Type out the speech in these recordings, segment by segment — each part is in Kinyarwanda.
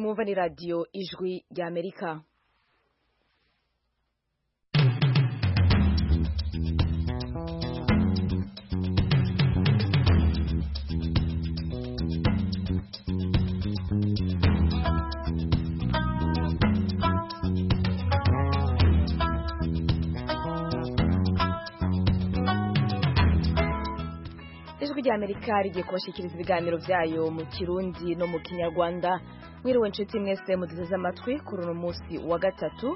mwumva ni radiyo ijwi ry'amerika ijwi ry'amerika rigiye kubashyikiriza ibiganiro byayo mu kirundi no mu kinyarwanda mwiriwe inshuti mwese muteze amatwi kuri uno munsi wa gatatu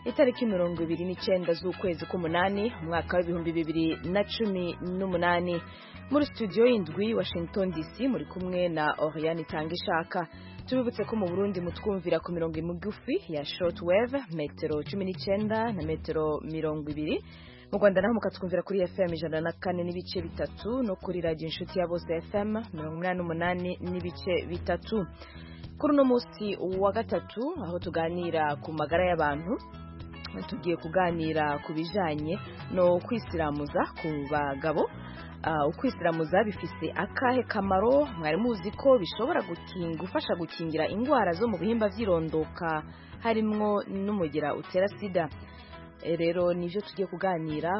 itariki mirongo ibiri n'icyenda z'ukwezi k'umunani umwaka w'ibihumbi bibiri na cumi n'umunani muri studio y'indwi washington dc muri kumwe na oriane itanga ishaka tubibutse ko mu burundi mutwumvira ku mirongo migufi ya shortwave metero cumi n'icyenda na metero mirongo ibiri mu rwanda naho mukatwumvira kuri fm ijana na kane n'ibice bitatu no kuri radiyo inshuti ya bose fm mirongo inani n'umunani n'ibice bitatu kuri uno munsi wa gatatu aho tuganira ku magara y'abantu tugiye kuganira ku bijyanye no kwisiramuza ku bagabo Ah, ukwisiramuza bifise akahe kamaro mwari muzi ko bishobora gukinga gufasha gukingira indwara zo mu bihimba by'irondoka harimwo n'umugira utera sida Eh, rero nivyo tugiye kuganira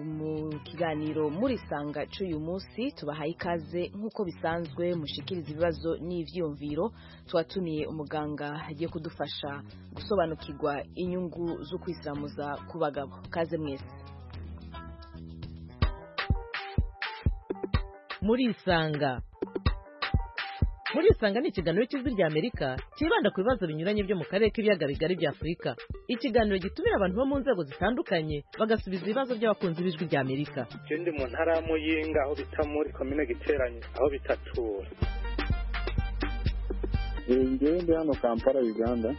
mu kiganiro muri sanga cy'uyu munsi tubahaye ikaze nk'uko bisanzwe mushikiriza ibibazo n'ivyiyumviro twatumiye umuganga agiye kudufasha gusobanukirwa inyungu zo kwisiramuza ku bagabo kaze mwese murisanga murisanga ni ikiganiro cy'ijwi rya amerika cyibanda ku bibazo binyuranye byo mu karere k'ibiyaga bigari bya afurika ikiganiro gitumira abantu bo mu nzego zitandukanye bagasubiza ibibazo by'abakunzi b'ijwi rya amerika Je ndi mu ntara ya muyinga aho bita muri komine giteranye aho bitatura ngewe ndi hano kampala uganda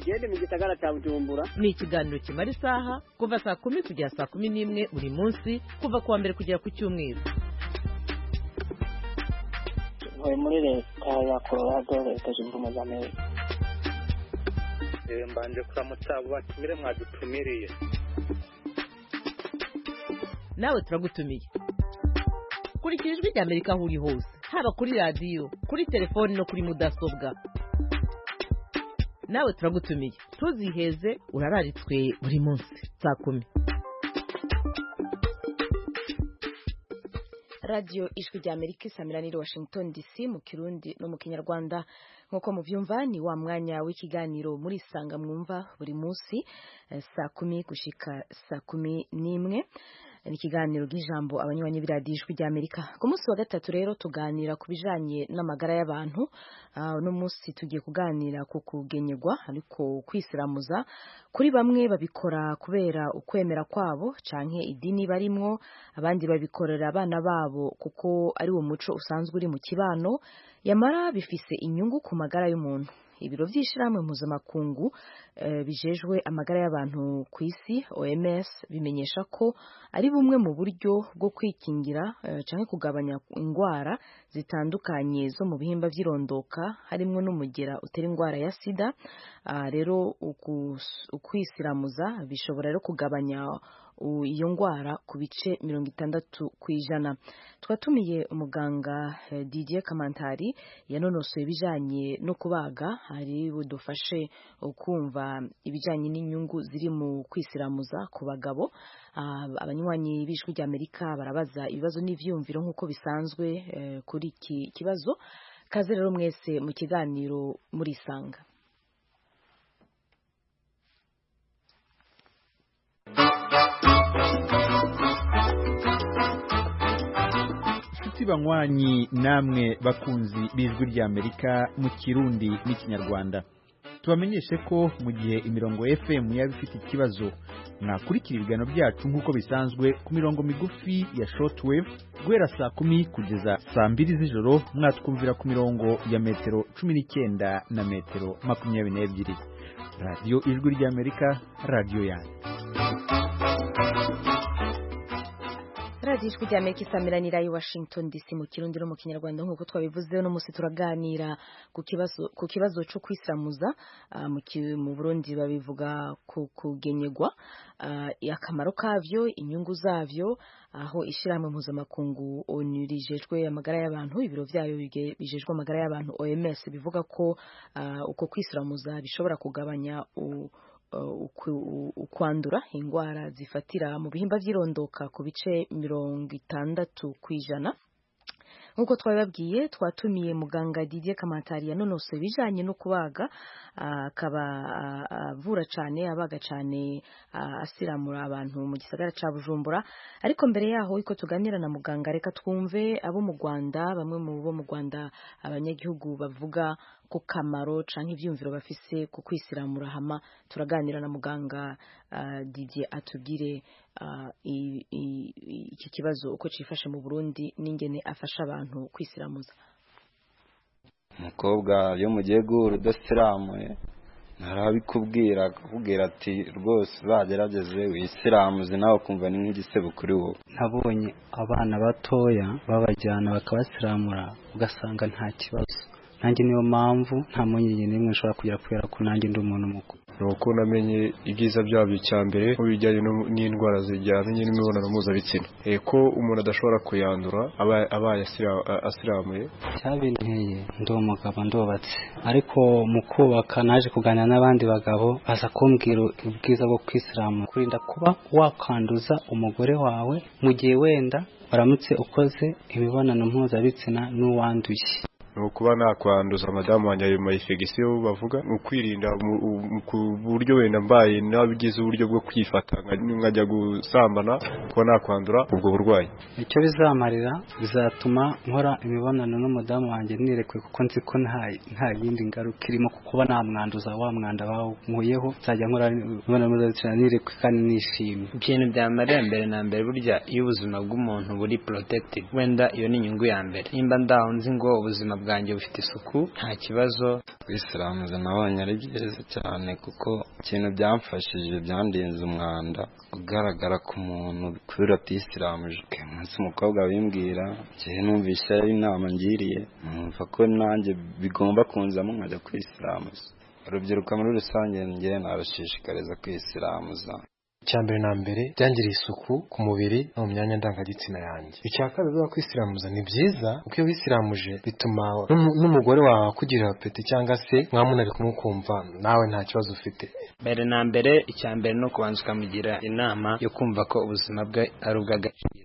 gende mu gisagara cya bujumbura ni ikiganiro kimara isaha kuva saa kumi kugera saa kumi n'imwe buri munsi kuva ku wa mbere kugera ku cyumweru ntuye muri leta ya colorado leta zunze ubumwe za amerika Eh, mbanje kuramutsa abo batumire mwadutumiriye nawe turagutumiye kurikira ijwi rya amerika aho uri hose haba kuri radiyo kuri telefoni no kuri mudasobwa nawe turagutumiye tuziheze urararitswe buri munsi saa kumi radiyo ijwi rya amerika isamirani washington dc mu kirundi no mu kinyarwanda nk'uko mubyumva ni wa mwanya w'ikiganiro muri sanga mwumva buri munsi eh, saa kumi gushika saa kumi n'imwe ni ikiganiro bw'ijambo abanywanyi b'iradiyo ijwi rya amerika ku munsi wa gatatu rero tuganira ku bijanye n'amagara y'abantu Ah, uno munsi tugiye kuganira ku kugenyegwa ariko kwisiramuza kuri bamwe babikora kubera ukwemera kwabo canke idini barimwo abandi babikorera abana babo kuko ari wo muco usanzwe uri mu kibano yamara bifise inyungu ku magara y'umuntu ibiro by'ishyirahamwe mpuzamakungu eh, bijejwe amagara y'abantu ku isi oms bimenyesha ko ari bumwe mu buryo bwo kwikingira eh, canke kugabanya indwara zitandukanye zo mu bihimba by'irondoka harimo n'umugera utera indwara ya sida Ah, rero ukus- ukwisiramuza bishobora rero kugabanya u- iyo ndwara ku bice mirongo itandatu ku ijana twatumiye umuganga eh, Didier Kamantari yanonosoye ibijyanye no kubaga ari budufashe kumva ibijyanye n'inyungu ziri mu kwisiramuza ku bagabo Ah, abanywanyi b'ijwi rya Amerika barabaza ibibazo n'ivyumviro nk'uko bisanzwe eh, kuri iki kibazo kaze rero mwese mu kiganiro murisanga inshuti banywanyi namwe bakunzi b'ijwi ry'amerika mu kirundi n'ikinyarwanda tubamenyeshe ko mu gihe imirongo fm yaba ifite ikibazo mwakurikira ibiganiro byacu nk'uko bisanzwe ku mirongo migufi ya shortwave guhera saa kumi kugeza saa mbiri z'ijoro mwatwumvira ku mirongo ya metero cumi n'icyenda na metero makumyabiri n'ebyiri radiyo ijwi ry'amerika radiyo yanyu radiyo rya amerika isameranira i washington dc mu kirundi no mu kinyarwanda nk'uko twabivuze uno munsi turaganira ku kibazo ku kibazo cyo kwisiramuza ah, mu ki- mu burundi babivuga ku kugenyegwa ah, akamaro kabyo inyungu zabyo aho ishyirahamwe mpuzamakungu onu rijejwe amagara y'abantu ibiro byayo bige- bijejwe amagara y'abantu oms bivuga ko ah, uko kwisiramuza bishobora kugabanya u- uh, uku- u- ukwandura indwara zifatira mu bihimba by'irondoka ku bice mirongo itandatu ku ijana nk'uko twabibabwiye twatumiye muganga Didier Kamatari yanonosoye ibijyanye no kubaga ah, akaba ah, avura cyane abaga cyane ah, asiramura abantu mu gisagara cya Bujumbura ariko mbere yaho iko tuganira na muganga reka twumve abo mu Rwanda bamwe mu bo mu Rwanda abanyagihugu bavuga ku kamaro cyangwa ibyumviro bafise ku kwisiramura hama turaganira na muganga ah, Didier atubwire ah, i- i- i- iki kibazo uko cyifashe mu Burundi n'ingene afasha abantu kwisiramuza umukobwa yo mu gihugu udasiramuye ntarabikubwira akakubwira ati rwose uzagerageze wisiramuze nawe ukumva ni nk'igisebo kuri wowe nabonye abana batoya babajyana bakabasiramura ugasanga nta kibazo nanjye niyo mpamvu nta mpungenge n'imwe nshobora kugira kubera ko nanjye ndi umuntu mukuru ni uko namenye ibyiza byabyo cya mbere mu bijyanye no- n'indwara zijyanye n'imibonano mpuzabitsina Eh, ko umuntu adashobora kuyandura abaye abaye asira- a- asiramuye cyabinteye ndi umugabo ndubatse ariko mu kubaka naje kuganira n'abandi bagabo baza kumbwira ubwiza bwo kwisiramura kurinda kuba wakwanduza umugore wawe mu gihe wenda waramutse ukoze imibonano mpuzabitsina n'uwanduye ni ukuba nakwanduza madamu wanjye ayo mayifegisiyo bavuga ni ukwirinda mu- u- mu- ku buryo wenda mbaye nabigize uburyo bwo kwifata nka- nkajya gusambana kuba nakwandura ubwo burwayi icyo bizamarira bizatuma nkora imibonano n'umudamu wanjye nirekwe kuko nzi ko nta nta yindi ngaruka irimo kuko uba namwanduza wa mwanda bawunkuyeho nzajya nkora imibonano mpuzabitsina nirekwe kandi nishimye ikintu byamarira mbere na mbere burya iyo ubuzima bw'umuntu buri protected wenda iyo ni inyungu ya mbere nimba ndaho nzi ngo ubuzima bwanjye bufite isuku nta kibazo kwisiramuza nabonye ari byiza cyane kuko ikintu byamfashije byandinze umwanda kugaragara ku muntu kubera atisiramuje Uyu munsi umukobwa bimbwira igihe numvise ari inama ngiriye numva ko nanjye bigomba kunzamo nkajya kwisiramuza urubyiruko muri rusange njye narushishikariza kwisiramuza icya mbere na mbere byangiriye isuku ku mubiri no mu myanya ndangagitsina yanjye icya kabiri biba kwisiramuza ni byiza kuko iyo wisiramuje bituma n'umu- n'umugore wawe akugirira apeti cyangwa se mwamunari kumukumva nawe nta kibazo ufite mbere na mbere icya mbere ni ukubanza ukamugira inama yo kumva ko ubuzima bwe ari ubw'agaciro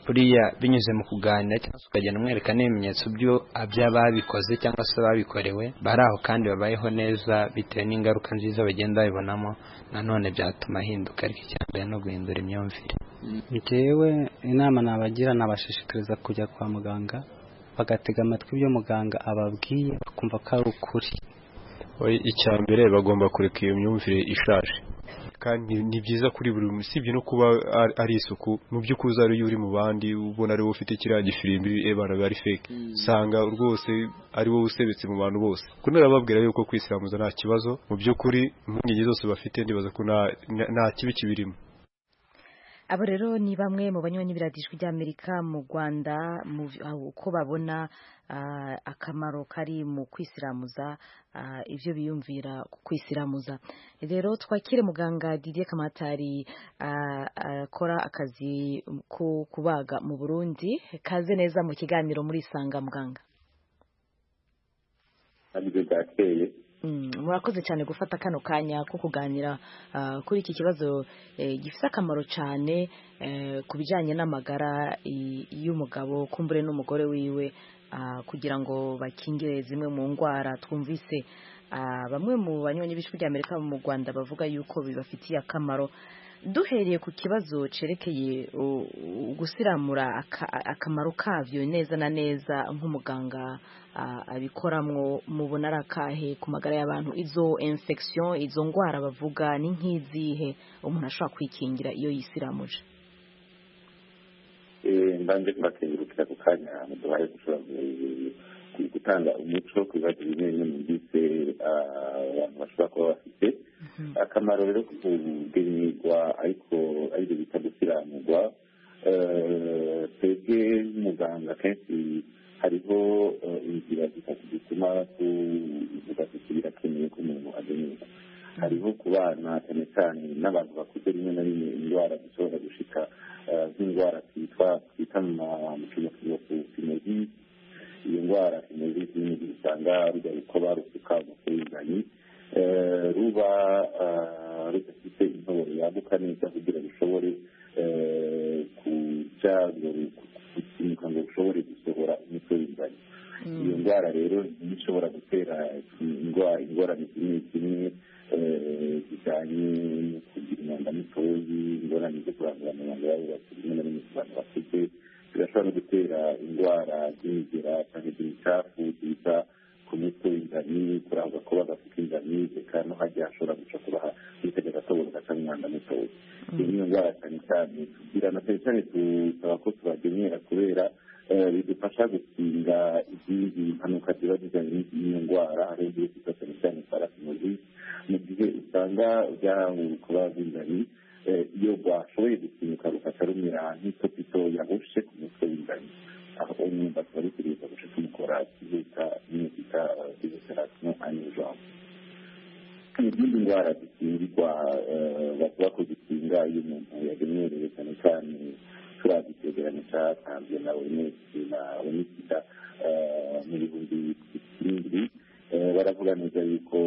buriya binyuze mu kuganira cyangwa se ukagenda umwereka n'ibimenyetso byo by'ababikoze cyangwa se ababikorewe bari aho kandi babayeho neza bitewe n'ingaruka nziza bagenda babibonamo nanone byatuma ahinduka ariko icya mbere ni uguhindura imyumvire njyewe inama nabagira nabashishikariza kujya kwa muganga bagatega amatwi ibyo muganga ababwiye bakumva ko ari ukuri icya mbere bagomba kureka iyo myumvire ishaje kandi ni byiza kuri buri muntu usibye no kuba ari- ari isuku mu by'ukuri uzaba ariyo uri mu bandi ubona ari wowe ufite kiriya gifirimbi ebana biba ari fake usanga rwose ari wowe usebetse mu bantu bose kuko narababwira yuko kwisiramuza nta kibazo mu by'ukuri impungenge zose bafite ndibaza ko nta- nta- nta kibi kibirimo abo rero ni bamwe mu banywanyi b'iradijwi ry'amerika mu rwanda mu vi- aho- uko babona ah, akamaro kari mu kwisiramuza ah, ibyo biyumvira ku kwisiramuza rero twakire muganga Didier Kamatari ah, akora akazi ko kubaga mu burundi kaze neza mu kiganiro muri isanga muganga aribyo byakeye Mm, murakoze cyane gufata kano kanya ko kuganira ah, kuri iki kibazo eh, gifite akamaro cyane eh, ku bijyanye n'amagara i- y'umugabo kumbure n'umugore wiwe ah, kugira ngo bakingire zimwe mu ndwara twumvise ah, bamwe mu banywanyi b'ijwi rya amerika mu rwanda bavuga yuko bibafitiye akamaro duhereye ku kibazo cerekeye u- u- gusiramura aka- akamaro kabyo neza na neza nk'umuganga ah, abikoramwo mubona ari akahe ku magara y'abantu izo infection izo ndwara bavuga ni nk'izihe umuntu ashobora kwikingira iyo yisiramuje Eh, mbanje kubakengurukira ako kanya muduhaye gushobora ku- ku- gutanga umuco ku bibazo bimwe bimwe numvise ah, abantu bashobora kuba bafite akamaro rero kugenyerwa ariko aribyo bita gusiramurwa eh, twebwe nk'umuganga kenshi hariho inzira zitatu zituma tuvuga tuti birakemeye ko umuntu agenerwa hariho ku bana cyane cyane n'abantu bakuze rimwe na rimwe indwara zishobora gushika nk'indwara twitwa twita mu kinyarwanda ku finezi iyo ndwara finezi ni usanga rujya rukoba rusuka mu kuringanyi ruba rudafite intoboro yaguka neza kugira rushobore kuja gusimbuka ngo rushobore gusohora imitwe y'ingano iyo ndwara rero ishobora gutera ingorane zimwe zimwe zijyanye no kugira umwanda mutoyi ingorane zo kurandura amabanga y'abubatsi rimwe na rimwe ku bantu bakuze birashobora no gutera indwara z'inzira cyangwa iz'imicafu ziza ku mitwe y'ingani kurangwa kuba gafite ingani reka no hajya hashobora guca kuba hitega agatoboro gaca mu mwanda mutoya iyo niyo ndwara cyane cyane tugira na cyane cyane tusaba ko tubagenera kubera bidufasha gukinga izindi mpanuka ziba zijyanye n'iyo ndwara ariyo ngiyo twita cyane cyane parasimozi mu gihe usanga kuba bingani iyo rwashoboye gukinguka rufasha rumira nk'itopito yahushe ku mutwe w'ingani aho umwumva tuba dutegereza guca tumukora tubyita nyine twita fizoterasiyo anijoro izindi ndwara zikingirwa basaba ko zikinga iyo umuntu yagenewe cyane cyane turiya dutegerane cyatanzwe na onesi na onisida mu bihumbi bibiri baravuga neza yuko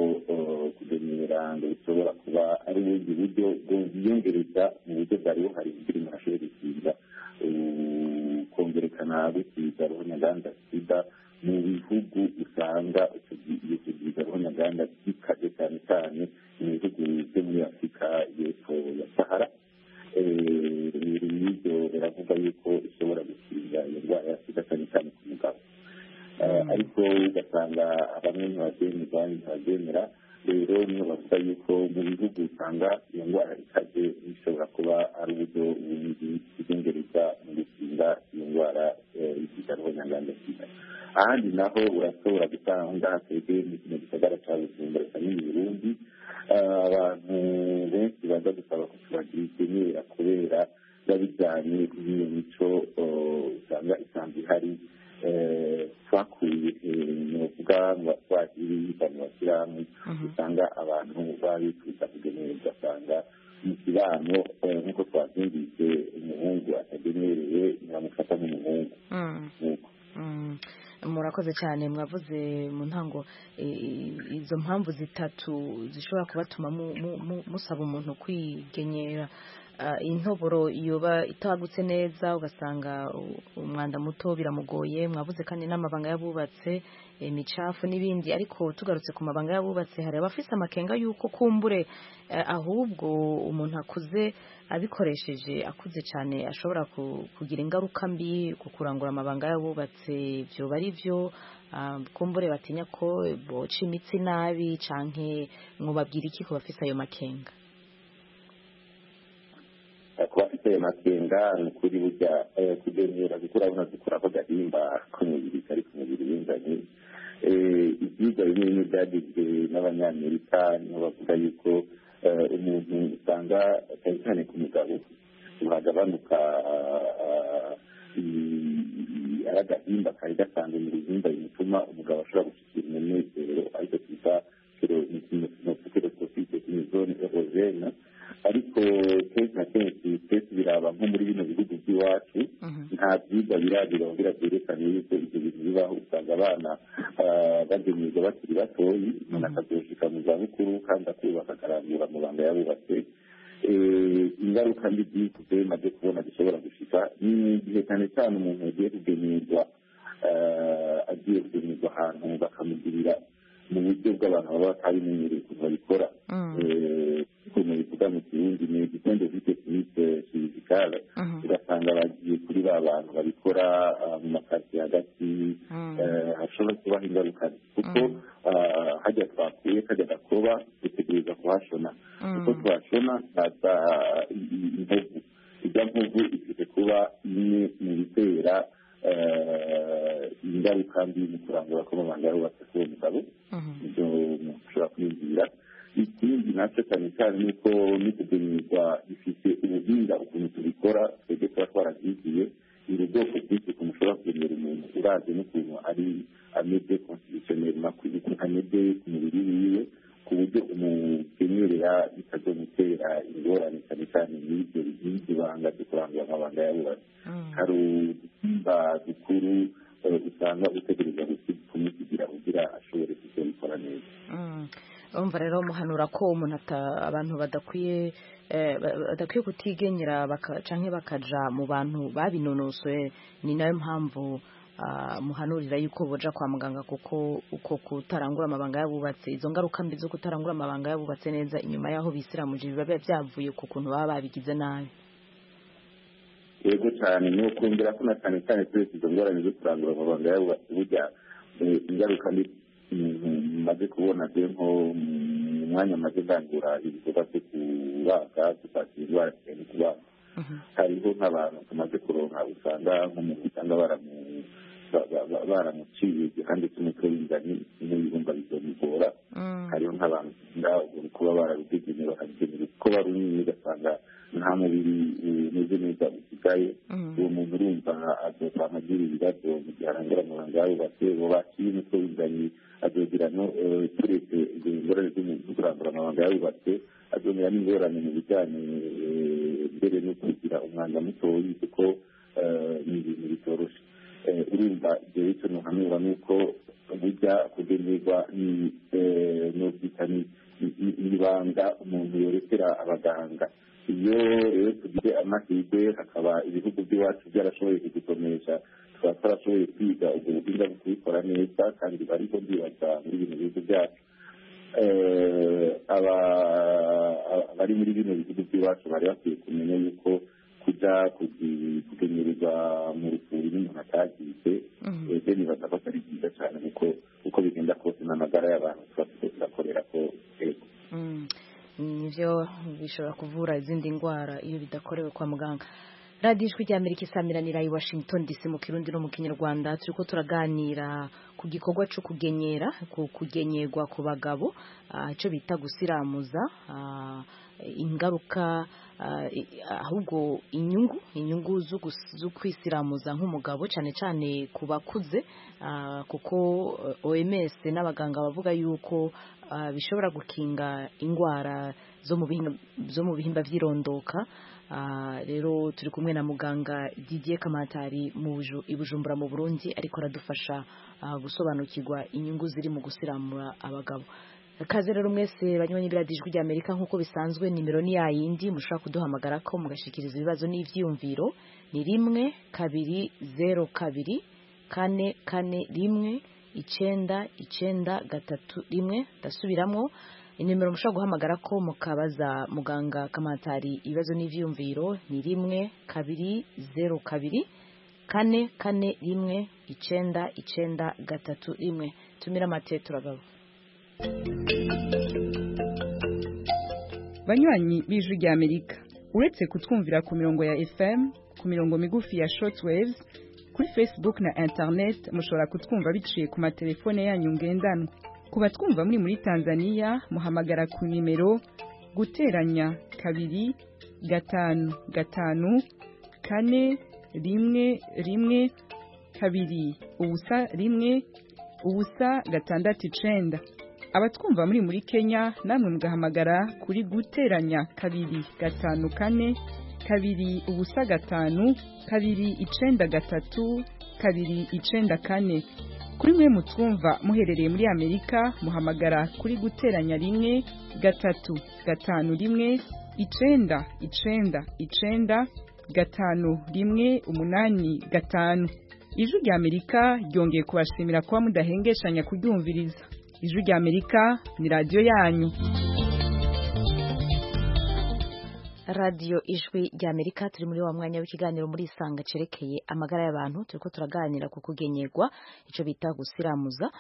kugenera ngo bishobora kuba ari ubundi buryo bwiyongereza mu buryo bwari buhari kugira umuntu ashobore gukinga kongerekana gukiza ruhonyaganda sida mu bihugu usanga iyo tugize ruhonyaganda gikaze cyane cyane mu bihugu byo muri afurika y'epfo ya sahara ibyo biravuga yuko ishobora gukinga iyo ndwara ya sida cyane cyane ku mugabo ariko ugasanga bamwe ntibabyemeza ntibabyemera rero niyo bavuga yuko mu bihugu usanga iyo ndwara ikaze ishobora kuba ari uburyo bundi bwiyongereza mu gukinga iyo ndwara y'ikigarwa nyanganda sida ahandi naho urashobora gusanga twebwe mu kino gisagara cya bujumbura cyane mu burundi abantu benshi baza gusaba ko tubagira ikenera kubera biba bijyanye n'iyo mico usanga isanzwe ihari twakuye novuga mu batwakiri y'abantu bashyirahamwe usanga abantu baba bifuza kugenera ugasanga mu kibano nk'uko twabyumvise umuhungu atagenereye ntiramufata nk'umuhungu murakoze cyane mwavuze mu ntango izo mpamvu zitatu zishobora kubatuma musaba umuntu kwigenyera intoboro yoba itagutse neza ugasanga umwanda muto biramugoye mwabuze kandi n'amabanga y'abubatse imicafu n'ibindi ariko tugarutse ku mabanga y'abubatse hari abafite amakenga y'uko kumbure ahubwo umuntu akuze abikoresheje akuze cyane ashobora kugira ingaruka mbi ku kurangura amabanga y'abubatse ibyo bari byo kumbure batinya ko boca imitsi nabi cyangwa ngo babwire iki ku bafite ayo makenga kuba afite ayo makenga ni ukuri burya kugendera kuko urabona dukuraho gahimba ku mubiri kari ku mubiri w'ingani ibyiza bimwe bimwe byagizwe n'abanyamerika niho bavuga yuko umuntu usanga cyane cyane ku mugabo hagabanuka ari agahimba kari gasanzwe mu bihimba bituma umugabo ashobora gushyikira umunezero ariko twita kerosofite imizone erogene ariko kenshi na kenshi twese biraba nko muri bino bihugu by'iwacu nta byigwa birabirongera byerekana yuko ibyo bintu bibaho usanga abana bagenerwa bakiri batoyi umuntu akazoshika mu zabukuru kandi akuba akagarambura amabanga yabubatse ingaruka mbi byikuze maze kubona zishobora gushika ni igihe cyane cyane umuntu yagiye kugenerwa agiye kugenerwa ahantu bakamugirira mu buryo bw'abantu baba batabimenyereye ukuntu babikora ukuntu bivuga mu kirundi ni igitende vite finite fizikale ugasanga bagiye kuri ba bantu babikora mu makaritsiye hagati hashobora kubaho ingaruka kuko hajya twakuye kajya gakoba dutegereza kuhashona kuko twashona haza inkovu ijya nkovu ifite kuba imwe mu bitera ingaruka mbi mu kurangura kw'amabanga y'ubatse kuri uwo mugabo ibyo mushobora kwiyumvira ikindi nacyo cyane cyane ni uko n'utugenerwa bifite ubuhinga ukuntu tubikora twebwe tuba twarabyigiye ni ubwoko bw'isuku mushobora kugenera umuntu urazi n'ukuntu ari amede konsitisiyoneri makuru amede ku mubiri wiwe ku buryo umukenyerera bitazomutera ingorane cyane cyane n'ibyo by'ibyo banga byo kurangura amabanga y'abubatsi hari udusimba dukuru usanga utegereza kumusigira kugira ashobore kuzabikora neza urumva rero muhanura ko umuntu abantu badakwiye badakwiye kutigenyera cyangwa bakajya mu bantu babinonosoye ni nayo mpamvu muhanurira yuko bajya kwa muganga kuko uko kutarangura amabanga y'abubatse izo ngaruka mbi zo kutarangura amabanga y'abubatse neza inyuma y'aho bisiramuje biba byavuye ku kuntu baba babigize nabi yego cyane ni ukongera ko na cyane cyane twese izo ngorane zo kurangura amabanga y'abubatse burya ingaruka mbi maze kubona byo nko mu mwanya maze ndangura ibikorwa byo kubaka gupakira indwara cyane kubaka hariho nk'abantu tumaze kuronka usanga nk'umuntu usanga baramuciye kandi cy'umutwe w'ingani n'ibihumba bizomugora hariho nk'abantu usanga kuba barabigenewe bakabigenera kuko barumye ugasanga nta mubiri umeze neza usigaye uwo muntu urumva azovana agira ibibazo mu gihe arangura amabanga y'abubatse uwo baciye umutwe w'ingani azogira no turetse izo ngorane zo kurangura amabanga y'abubatse azongera n'ingorane mu bijyanye mbere no kugira umwanda mutoya kuko ni ibintu bitoroshye urumva ibyo bityo ntuhanura ni uko bijya kugenerwa n'ubwita n'ibanga umuntu yerekera abaganga iyo rero tugize amahirwe hakaba ibihugu by'iwacu byarashoboye kudukomesha tukaba twarashoboye kwiga ubwo buhinga bwo kubikora neza kandi bariho ndibaza muri bino bihugu byacu abari muri bino bihugu by'iwacu bari bakwiye kumenya yuko kujya kugenyereza mu rufuri n'umuntu atagize ese nibaza ko atari byiza cyane kuko uko bigenda kose n'amagara y'abantu tuba turiho turakorera ko yego nibyo bishobora kuvura izindi ndwara iyo bidakorewe kwa muganga radiyo ijwi rya amerika isamiranira i washington dc mu kirundi no mu kinyarwanda turi ko turaganira ku gikorwa cyo kugenyera ku kugenyerwa ku bagabo icyo bita gusiramuza ingaruka ahubwo inyungu inyungu zo kwisiramuza nk'umugabo cyane cyane ku bakuze kuko oms n'abaganga bavuga yuko bishobora gukinga indwara zo mu bihimba by'irondoka rero turi kumwe na muganga Didier kamatari i bujumbura mu burundi ariko aradufasha gusobanukirwa inyungu ziri mu gusiramura abagabo kaze rero mwese banyuranye ijwi rya amerika nk'uko bisanzwe nimero ni yayindi mushobora kuduhamagara ko mugashikiriza ibibazo n'ibyiyumviro ni rimwe kabiri zeru kabiri kane kane rimwe icyenda icyenda gatatu rimwe ndasubiramo inimero mushobora guhamagara ko mukabaza muganga kamatari ibibazo n'ibyiyumviro ni rimwe kabiri zeru kabiri kane kane rimwe icyenda icyenda gatatu rimwe tumira amate turagabo banywanyi b'ijwi rya amerika uretse kutwumvira ku mirongo ya fm ku mirongo migufi ya shortwaves kuri facebook na internet mushobora kutwumva biciye ku matelefone yanyu ngendanwa ku batwumva muri muri tanzania muhamagara ku nimero guteranya kabiri gatanu gatanu kane rimwe rimwe kabiri ubusa rimwe ubusa gatandatu icenda abatwumva muri muri kenya namwe mugahamagara kuri guteranya kabiri gatanu kane kabiri ubusa gatanu kabiri icenda gatatu kabiri icenda kane kuri mwe mutwumva muherereye muri amerika muhamagara kuri guteranya rimwe gatatu gatanu rimwe icenda icenda icenda gatanu rimwe umunani gatanu ijwi rya amerika ryongeye kubashimira kuba mudahengeshanya kuryumviriza ijwi rya amerika ni radiyo yanyu radiyo ijwi rya amerika turi muri wa mwanya w'ikiganiro muri isanga cerekeye amagara y'abantu turi ko turaganira ku kugenyerwa icyo bita gusiramuza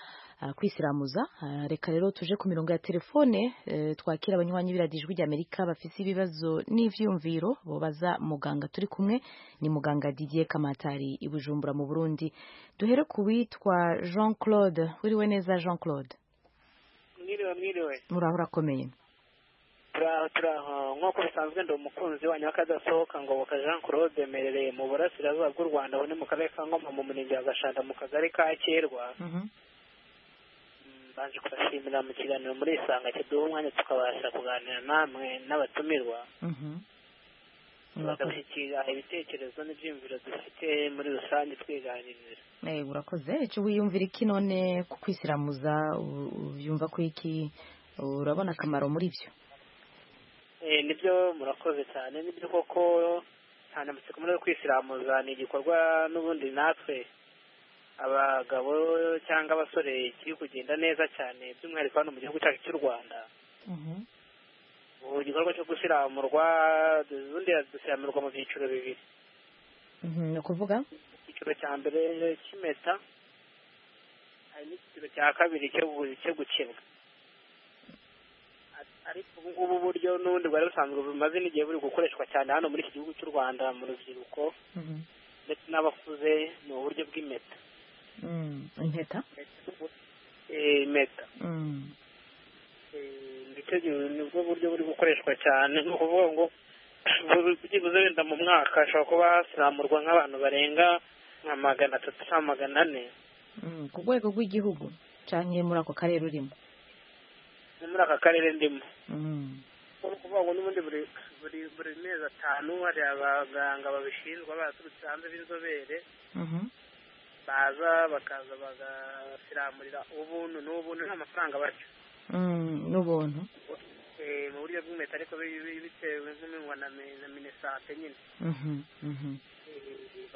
kwisiramuza reka rero tuje ku mirongo ya telefone twakira abanywanyi ijwi rya amerika bafite ibibazo n'ibyiyumviro bubaza muganga turi kumwe ni muganga Didier kamatari i bujumbura mu burundi duhere ku witwa jean claude wiriwe neza jean claude mwiriwe mwiriwe muraho urakomeye nk'uko bisanzwe ndi umukunzi wanyu w'akadasohoka ngo Jean Claude merereye mu burasirazuba bw'u Rwanda aho ni mu karere ka Ngoma mu murenge wa Gashanda mu kagari ka Kerwa baje kubashimira mu kiganiro muri isanga kiduha umwanya tukabasha kuganira namwe n'abatumirwa bagashyikira ibitekerezo n'ibyiyumviro dufite muri rusange twiganirira urakoze icyo wiyumvira iki none ku kwisiramuza ubyumva ko iki urabona akamaro muri byo nibyo murakoze cyane nibyo koko nta na matsiko muri yo kwisiramuza ni igikorwa n'ubundi natwe abagabo cyangwa abasore kiri kugenda neza cyane by'umwihariko hano mu gihugu cyacu cy'u rwanda ubu gikorwa cyo gusiramurwa ubundi dusiramurwa mu byiciro bibiri ni ukuvuga icyiciro cya mbere cy'impeta hari n'icyiciro cya kabiri cyo gukebwa ariko ubu ngubu buryo n'ubundi bwari busanzwe bumaze n'igihe buri gukoreshwa cyane hano muri iki gihugu cy'u rwanda mu rubyiruko ndetse n'abakuze ni uburyo bw'impeta impeta impeta ndetse nibwo buryo buri gukoreshwa cyane ni ukuvuga ngo byibuze wenda mu mwaka hashobora kuba hasiramurwa nk'abantu barenga nka magana atatu cyangwa magana ane ku rwego rw'igihugu cyangwa muri ako karere urimo ni muri aka karere ndimo ni ukuvuga ngo n'ubundi buri buri mezi atanu hari abaganga babishinzwe baturutse hanze b'inzobere baza bakaza bagasiramurira ubuntu n'ubuntu nta mafaranga barya n'ubuntu mu buryo bw'impeta ariko bitewe nk'imingwa na minisante nyine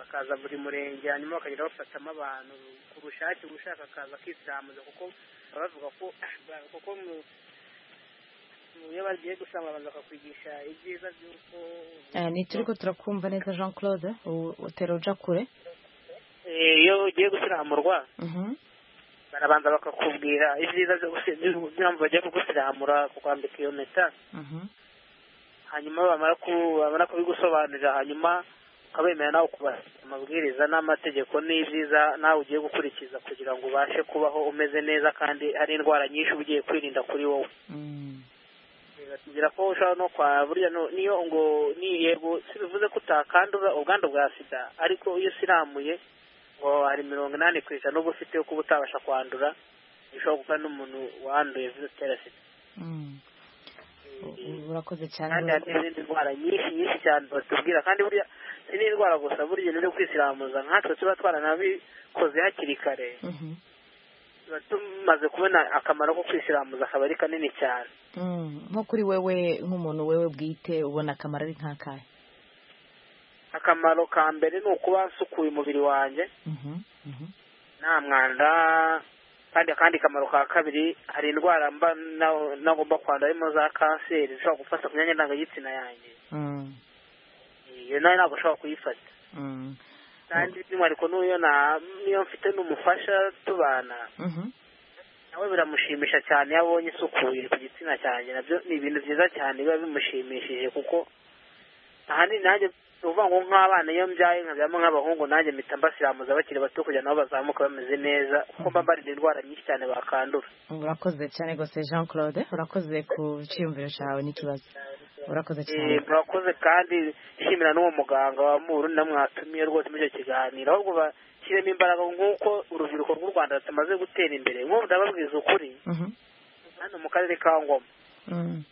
bakaza buri murenge hanyuma bakagenda bafatamo abantu ku bushake ushaka akaza akisiramuza kuko bavuga ko kuko iyo bagiye gusanga abantu bakakwigisha ibyiza by'uko turi ko turakumva neza jean claude utera uja kure iyo ugiye gusiramurwa barabanza bakakubwira ibyiza by'impamvu bagiye kugusiramura kukwambika iyo mpeta hanyuma bamara kubigusobanurira hanyuma ukabemera nawe kubahiriza amabwiriza n'amategeko n'ibyiza nawe ugiye gukurikiza kugira ngo ubashe kubaho umeze neza kandi hari indwara nyinshi uba ugiye kwirinda kuri wowe batubwira ko ushobora no kwa burya niyo ngo yego si bivuze ko utakandura ubwandu bwa sida ariko iyo usiramuye ngo hari mirongo inani ku ijana uba ufite kuba utabasha kwandura ushobora kuba n'umuntu wanduye virusi itera sida urakoze cyane kandi hari n'izindi ndwara nyinshi nyinshi cyane batubwira kandi burya si n'indwara gusa burya n'ibyo kwisiramuza nkatwe tuba twaranabikoze hakiri kare tuba tumaze kubona akamaro ko kwisiramuza akaba ari kanini cyane nko kuri wewe nk'umuntu wewe bwite ubona akamaro ari nk'akahe akamaro ka mbere ni ukuba nsukuye umubiri wanjye nta mwanda kandi akandi kamaro ka kabiri hari indwara mba nagomba kwandura harimo za kanseri zishobora gufata ku myanya ndangagitsina yanjye iyo nawe ntabwo ushobora kuyifata kandi by'umwihariko n'uyo niyo mfite n'umufasha tubana nawe biramushimisha cyane iyo abonye isukuye ku gitsina cyanjye nabyo ni ibintu byiza cyane biba bimushimishije kuko ahanini nanjye uvuga ngo nk'abana iyo mbyaye nkabyamo nk'abahungu nanjye mpita mbasiramuza bakiri bato kugira nabo bazamuke bameze neza kuko mba mbarinda indwara nyinshi cyane bakandura urakoze cyane rwose jean claude urakoze ku cyiyumviro cyawe n'ikibazo urakoze cyane murakoze kandi nshimira n'uwo muganga wa murundi namwatumiye rwose muri icyo kiganiro ahubwo bashyiremo imbaraga nk'uko urubyiruko rw'u rwanda rutamaze gutera imbere nk'ubu ndababwiza ukuri hano mu karere ka ngoma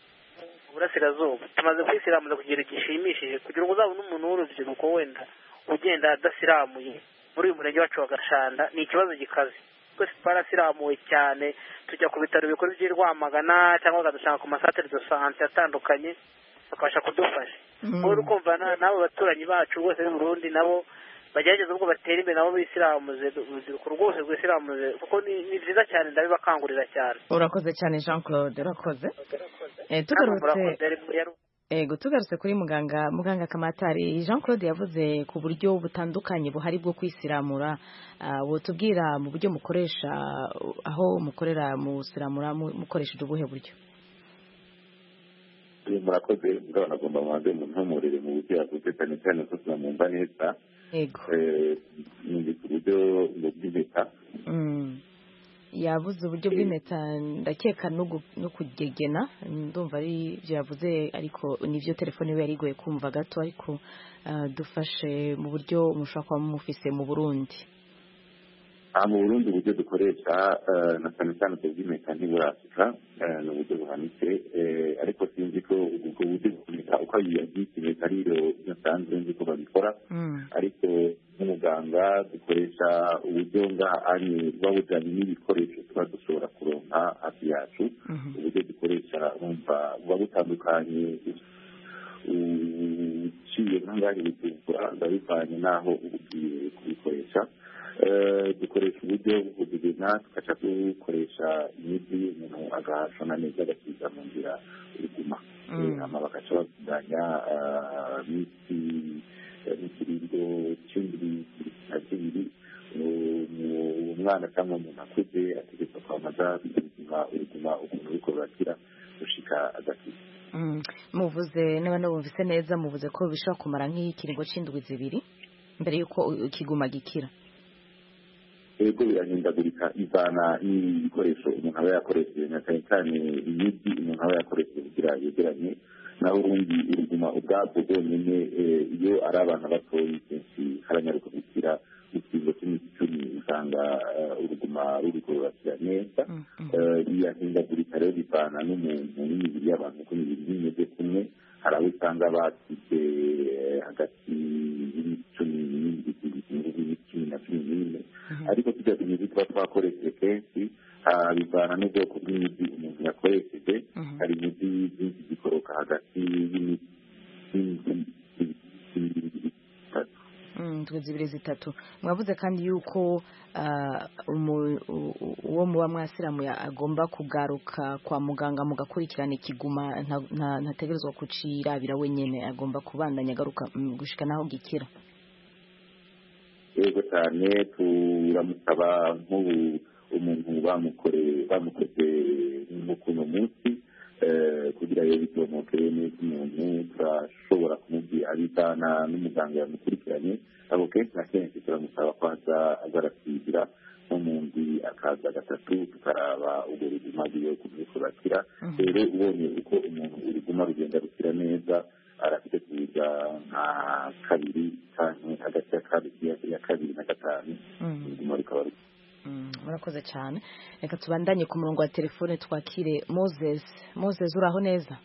burasirazuba tumaze kwisiramuza kugira gishimishije kugira ngo uzabone umuntu w'urubyiruko wenda ugenda adasiramuye muri uyu murenge wacu wa gashanda ni ikibazo gikaze twese twarasiramuwe cyane tujya ku bitaro bikuru by'i rwamagana cyangwa bakadusanga ku masatere do sante atandukanye bakabasha kudufasha uri kumva n'abo baturanyi bacu rwose Burundi nabo bagerageza ubwo batera imbere nabo bisiramuze urubyiruko rwose rwisiramuze kuko ni byiza cyane ndabibakangurira cyane urakoze cyane jean claude urakoze ego tugarutse kuri muganga muganga kamatari jean claude yavuze ku buryo butandukanye buhari bwo kwisiramura butubwira mu buryo mukoresha aho mukorera musiramura mukoresheje ubuhe buryo murakoze urabona agomba mubanze muntumurire mu buryo yavuze cyane cyane ko tunamwumva neza yego ni ku buryo bw'impeta yavuze uburyo bw'impeta ndakeka no kugegena ndumva ari ibyo yavuze ariko nibyo telefone we yari igoye kumva gato ariko dufashe mu buryo mushobora kuba mufise mu burundi mu burundi uburyo dukoresha na cyane cyane ubw'impeta ntiburashika ni uburyo buhanitse ariko sinzi ko ubwo buryo bw'impeta uko yabyita impeta rero nasanzwe nzi ko babikora ariko nk'umuganga dukoresha uburyo ngahanye buba bujyanye n'ibikoresho tuba dushobora kuronka hafi yacu uburyo dukoresha bumva buba butandukanye uciye nk'angari butuvura bivanye n'aho ugiye kubikoresha dukoresha uburyo bwo kugena tugaca dukoresha imiti umuntu agahashona neza agasiga mu nzira iguma hanyuma bagaca batunganya imiti n'ikiringo cy'indiri na kibiri umwana cyangwa umuntu akuze ategetswe kwamaza ubuzima ubuzima ukuntu ariko burakira gushika agakiza muvuze n'abana bumvise neza muvuze ko bishobora kumara nk'ikiringo cy'indwi zibiri mbere y'uko kiguma gikira ego birahindagurika ivana n'ibikoresho umuntu aba yakoresheje na cyane cyane imiti umuntu aba yakoresheje kugira yegeranye naho ubundi ubuzima ubwabwo bwonyine iyo ari abana batoya kenshi haranyaruka gukira ikigo cy'imiti icumi usanga uruguma rubikorera neza birahindagurika rero bivana n'umuntu n'imibiri y'abantu kuko imibiri imeze kumwe hari abo usanga basize hagati y'icumi n'ibindi cumi na cumi n'ine ariko tujya ku miti tuba twakoresheje kenshi bivana n'ubwoko bw'imiti umuntu yakoresheje hari imiti byinshi zikoroka hagati y'imiti indwi zibiri zitatu mwavuze kandi yuko uwo muba mwasiramuye agomba kugaruka kwa muganga mugakurikirana ikiguma ntategerezwa kucirabira wenyine agomba kubandanya agaruka gushika n'aho gikira yego cyane turamusaba nk'ubu umuntu bamukoze nk'ukuno munsi kugira ngo bitomoke neza umuntu turashobora kumubwira abitana n'umuganga yamukurikiranye abo kenshi na kenshi turamusaba ko aza azarasigira nko mu ndwi akaza gatatu tukaraba ubwo buzima bwiwe kuburyo kurakira rero ubonye uko umuntu uruguma rugenda rukira neza arafite kuza nka kabiri cyane hagati ya kabiri na gatanu uruguma rukaba rukira murakoze cyane reka tubandanye ku murongo wa telefone twakire moses moses uraho neza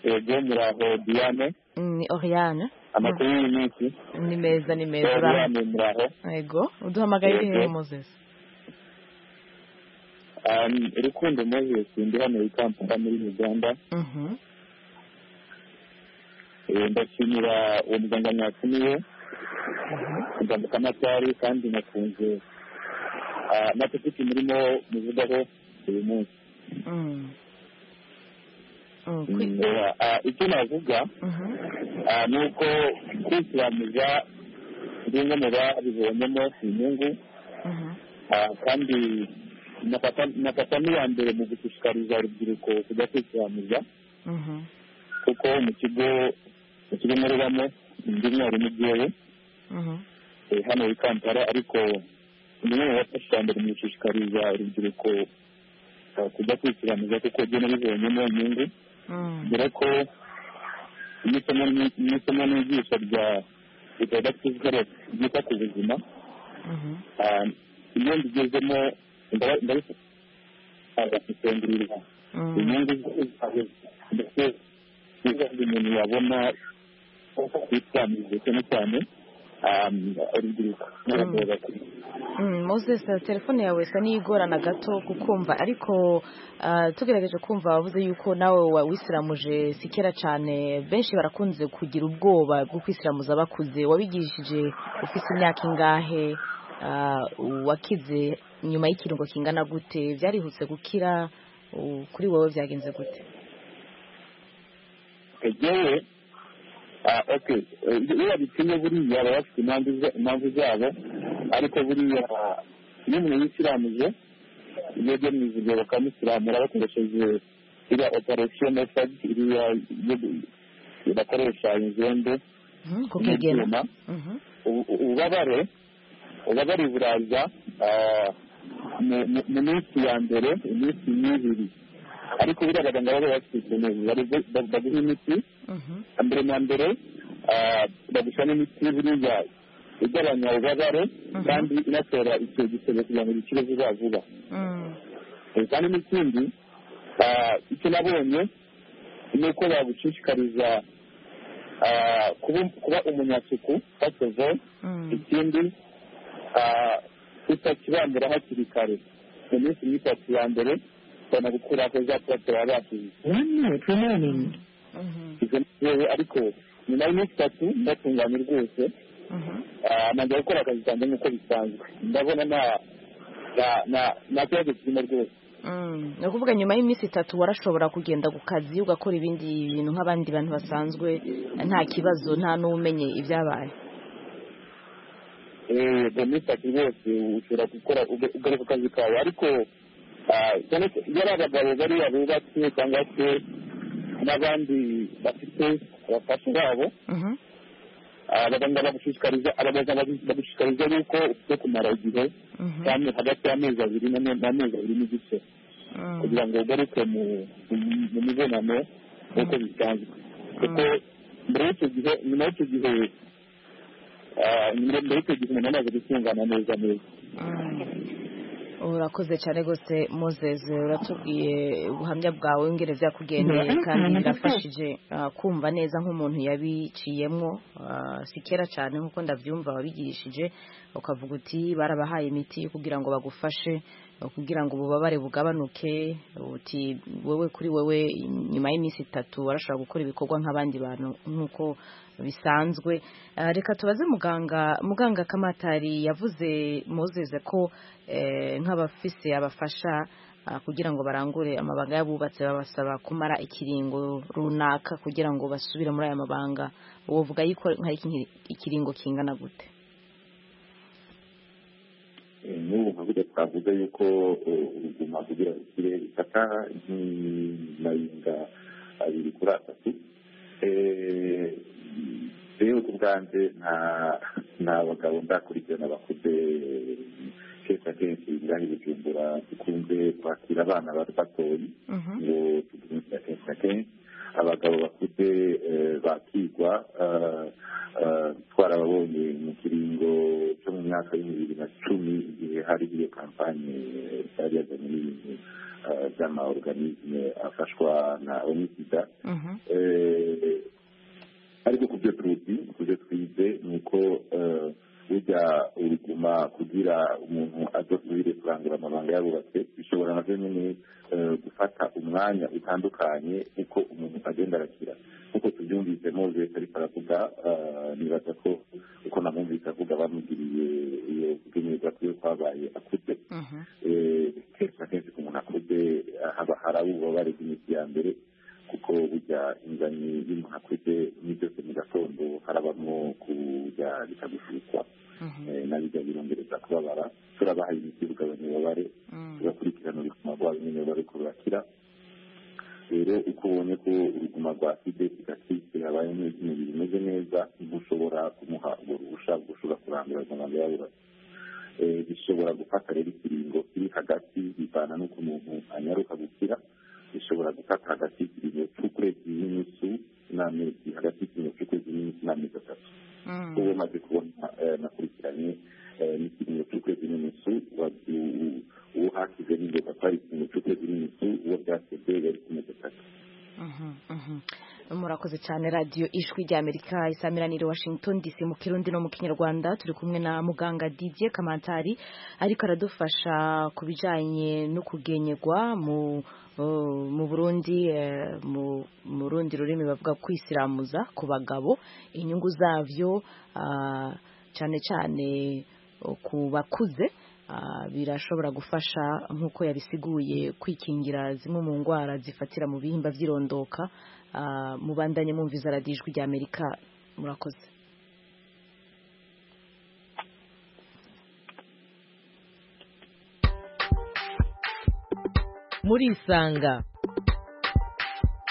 yego muraho diane ni oriyane amakuru y'iminsi ni meza ni meza oriyane muraho yego uduhamagaye uri hehe moses rukundo moses ndi hano i kampala muri uganda ndashimira uwo muganga mwatumiye kujya kamatari kandi nakunze amatepiki murimo muvugaho uyu munsi icyo navuga ni uko kwisiramuza bimwe mu babibonyemo inyungu kandi nafata n'iya mbere mu gushishikariza urubyiruko kujya kwisiramuza kuko mu kigo mu kigo nkoreramo ndi mwarimu byewe hano i kampala ariko bimwe mu bafashe ijambo rumushishikariza urubyiruko kujya kwisiramuza kuko gena bibonyemo inyungu dore ko n'isomo n'igisha rya reproductive health ryita ku buzima iyo mbigezemo ndabisengurira inyungu ndetse umuntu yabona uko kwisiramuza cyane cyane urubyiruko moses telefone yawe isa n'igorana gato kukumva ariko tugerageje kumva wavuze yuko nawe wisiramuje si kera cyane benshi barakunze kugira ubwoba bwo kwisiramuza bakuze wabigishije ufite imyaka ingahe wakize nyuma y'ikiringo kingana gute byarihuse gukira kuri wowe byagenze gute egewe oke iyo babitinye buriya baba bafite impamvu zabo ariko buriya iyo umuntu yisiramuje iyo agemuze igihe bakamusiramura bakoresheje iriya operasiyo metodi iriya bakoresha inzembe n'ibyuma ububabare ububabare buraza mu minsi ya mbere iminsi y'ibiri ariko buriya abaganga baba bafite baguha imiti mbere na mbere baguha n'imiti buriya igabanya ububabare kandi inatora icyo gisebe kugira ngo gikire vuba vuba kandi n'ikindi icyo nabonye ni uko bagushishikariza kuba umunyasuku fasovo ikindi tutakibambura hakiri kare mu minsi y'itatu ya mbere banagukuraho za purate baba basize izo ngewe ariko nyuma y'iminsi itatu ndatunganye rwose ntangira gukora akazi kanjye nk'uko bisanzwe ndabona nta kibazo kirimo rwose ni ukuvuga nyuma y'iminsi itatu warashobora kugenda ku kazi ugakora ibindi bintu nk'abandi bantu basanzwe nta kibazo nta n'umenye ibyabaye mu minsi itatu rwose ushobora gukora ugaruka ku kazi kawe ariko iyo ari abagabo bariya bubatse cyangwa se n'abandi bafite abafasha babo abaganga bagushishikariza abaganga bagushishikariza yuko ufite kumara igihe hagati y'amezi abiri n'amezi abiri n'igice kugira ngo ugaruke mu mibonano nk'uko bisanzwe kuko mbere y'icyo gihe nyuma y'icyo gihe mbere y'icyo gihe umuntu amaze gutungana neza neza urakoze cyane rwose muzeze uratubwiye ubuhamya bwawe w'ingereza yakugendeye kandi birafashije kumva neza nk'umuntu yabiciyemo si kera cyane nk'uko ndabyumva wabigishije ukavuga uti barabahaye imiti kugira ngo bagufashe kugira ngo ububabare bugabanuke uti wowe kuri wowe nyuma y'iminsi itatu warashobora gukora ibikorwa nk'abandi bantu nk'uko bisanzwe reka tubaze muganga muganga kamatari yavuze muzeze ko nk'abafise abafasha kugira ngo barangure amabanga y'abubatse babasaba kumara ikiringo runaka kugira ngo basubire muri aya mabanga uwo vuga yuko hari ikiringo kingana gute n'ubu nkavuga twavuga yuko ubuzima kugira ngo bukire bifata nk'amaringa abiri kuri atatu rero ku bwanjye nta bagabo ndakurikirana bakuze kenshi na kenshi ibirari bijumbura dukunze kwakira abana batoya ngo tugumisha kenshi na kenshi abagabo bakuze bakigwa twarababonye mu kiringo cyo mu myaka y'ibiri na cumi igihe hari iyo kampani yari yazanye n'ibintu by'amaorganisme afashwa na omisida ariko ku byo tuzi ku byo twize ni uko burya uruguma kugira umuntu adasubire kurangura amabanga yarubatse bishobora na byo nyine gufata umwanya utandukanye uko umuntu agenda arakira nk'uko tubyumvise mozesi ariko aravuga nibaza ko uko namwumvise avuga bamugiriye iyo kubyemeza ko iyo kwabaye akuze kenshi na kenshi ku muntu akuze haba hari ububabare bw'iminsi ya mbere kuko burya ingano y'umuntu akuze ni byose mu gatondo harabamo kujya bikagushukwa na bijya birongereza kubabara turabaha imiti bugabanya ububabare tugakurikirana ubuzima bwabo nyine bari kurakira rero uko ubonye ko uruguma rwa sida kigasitse habaye n'izindi bimeze neza ntushobora kumuha ubwo ruhusha bwo ushobora kurandura amagambo y'abubatsi bishobora gufata rero ikiringo kiri hagati bivana n'uko umuntu anyaruka gukira ishobora gufata hagati y'ikiringo cy'ukwezi n'iminsi n'amezi hagati y'ikiringo cy'ukwezi n'iminsi n'amezi atatu ubu umaze kubona nakurikiranye n'ikiringo cy'ukwezi n'iminsi uwo hakize n'inzoga ko ari ikiringo cy'ukwezi n'iminsi uwo byasebye yari ku mezi atatu murakoze cyane radiyo ijwi rya amerika isamiranire washington dc mu kirundi no mu kinyarwanda turi kumwe na muganga didier kamantari ariko aradufasha ku bijyanye no kugenyegwa mu mu burundi mu rundi rurimi bavuga kwisiramuza ku bagabo inyungu zabyo cyane cyane ku bakuze birashobora gufasha nk'uko yabisiguye kwikingira zimwe mu ndwara zifatira mu bihimba by'irondoka mubandanye mwumviza radijwi rya amerika murakoze murisanga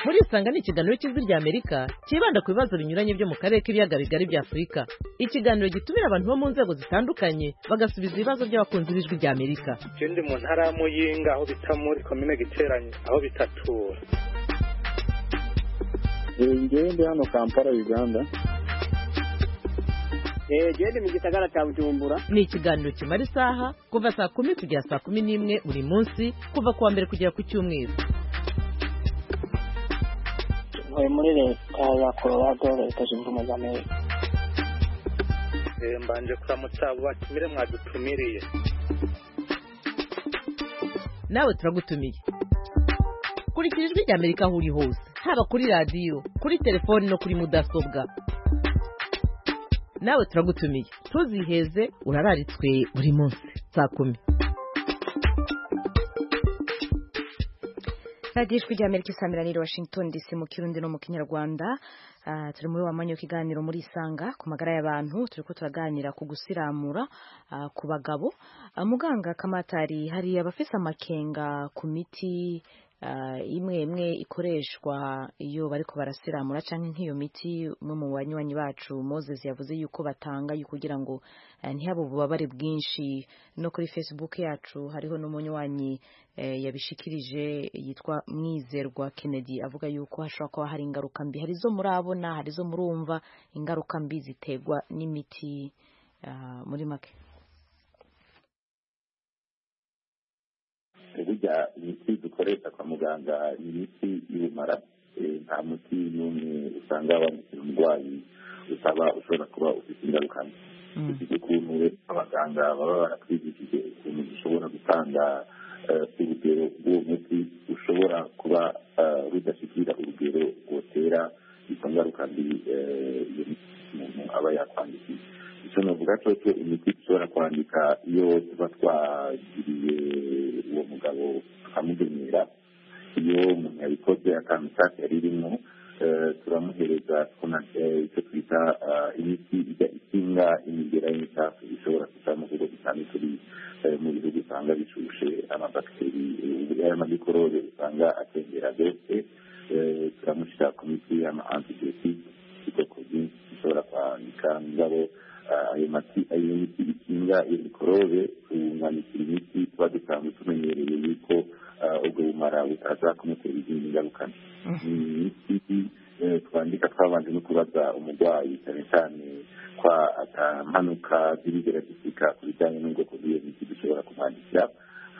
murisanga ni ikiganiro cy'ijwi ry'amerika cyibanda ku bibazo binyuranye byo mu karere k'ibiyaga bigari bya afurika ikiganiro gitumira abantu bo mu nzego zitandukanye bagasubiza ibibazo by'abakunzi b'ijwi rya amerika je ndi mu ntara ya muyinga aho bita muri komine giteranye aho bitatura ngewe ndi hano kampala uganda genda mu gisagara cya bujumbura ni ikiganiro kimara isaha kuva saa kumi kugera saa kumi n'imwe buri munsi kuva ku wa mbere kugera ku cyumweru ntuye muri leta ya colorado leta zunze ubumwe za amerika Eh, mbanje kuramutsa abo batumire mwadutumiriye nawe turagutumiye kurikira ijwi rya amerika aho uri hose haba kuri radiyo kuri telefoni no kuri mudasobwa nawe turagutumiye tuziheze urararitswe buri munsi saa kumi radiyo ijwi rya amerika isameraniro washington dc mu kirundi no mu kinyarwanda Ah, turi muri wa mwanya w'ikiganiro muri isanga ku magara y'abantu turi ko turaganira ku gusiramura ah, ku bagabo Ah, muganga kamatari hari abafise amakenga ku miti ah, imwe imwe ikoreshwa iyo bariko barasiramura canke nk'iyo miti umwe mu banywanyi bacu moses yavuze yuko batanga yu kugira ngo ah, ntihabe ububabare bwinshi no kuri facebook yacu hariho n'umunywanyi eh, yabishikirije yitwa mwizerwa kennedy avuga yuko hashobora kuba hari ingaruka mbi hari izo murabona hari izo murumva ingaruka mbi ziterwa n'imiti ah, muri make burya imiti dukoresha kwa muganga ni imiti y'ubumara Eh, nta muti n'umwe usanga wandikira umurwayi usaba ushobora kuba ufite ingaruka mbi ufite ukuntu rero abaganga baba baratwigishije ukuntu dushobora gutanga eh, urugero rw'uwo muti ushobora kuba eh, rudashyikira urugero rwotera izo ngaruka mbi eh, iyo miti umuntu aba yakwandikiye icyo navuga cyo cyo imiti dushobora kwandika iyo tuba twagiriye uwo mugabo tukamugenera iyo umuntu yabikoze akantu kake yari irimo eh, turamuhereza tukona- eh, icyo twita ah, imiti ijya ikinga imigera y'imitafu ishobora kuza mu bigo bitanu turi eh, mu bihugu usanga bishushe amabakiteri eh, y'amamikorobe usanga atembera byose eh, turamushyira ku miti y'ama-antibiotique ubwoko bwinshi dushobora kwandika ngabo ah, ayo mati ayo miti ikinga iyo mikorobe tuwunganitira imiti tuba dusanzwe tumenyereye yuko ah, ubwo bumara butaza kumutera izindi ngaruka mbi ni imiti eh, twandika twabanje no kubaza umurwayi cyane cyane kwa atampanuka z'ibigeragisika ku bijyanye n'ubwoko bw'iyo miti dushobora kumwandikira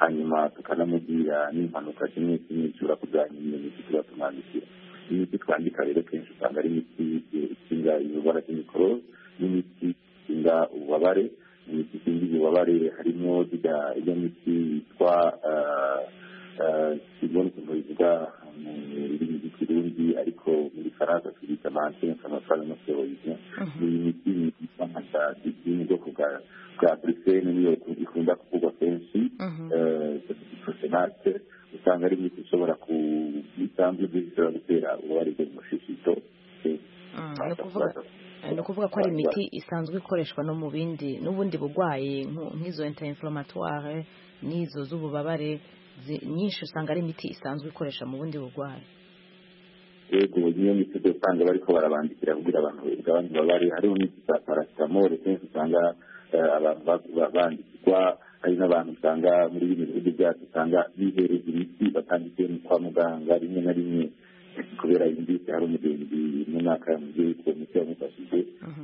hanyuma tukanamubwira n'impanuka kimwe kimwe ishobora kujyanye n'iyo miti tuba tumwandikira imiti twandika rero kenshi usanga ari imiti eh, ikinga indwara z'imikoro n'imiti ikinga ububabare imiti ikinga ububabare harimo zirya iyo miti yitwa kibona ukuntu bivuga mu rurimi rw'ikirundi ariko muri faransa twita mantine kamasara no steroide ni imiti yitwa madazi iri mu bwoko bwa bwa brusene niyo ikunda kuvugwa kenshi prosenate usanga ari imiti ishobora ku isanzwe zishobora gutera ububabare bwo mu mushishito Mm, ni ukuvuga ni ukuvuga ko ari imiti isanzwe ikoreshwa no mu bindi n'ubundi burwayi nku- nk'izo interinflamatoire n'izo z'ububabare zi- nyinshi usanga ari imiti isanzwe ikoresha mu bundi burwayi yego niyo miti usanga bariko barabandikira kugira abantu bagabanye ububabare hariho n'imiti za parasitamole kenshi usanga eh, abantu ba- ba- bandikirwa hari n'abantu usanga muri bino bihugu byacu usanga bihereza imiti batandikiye mu kwa muganga rimwe na rimwe kubera yumvise hari umugenzi mu mwaka yamugiye ko imiti yamufashije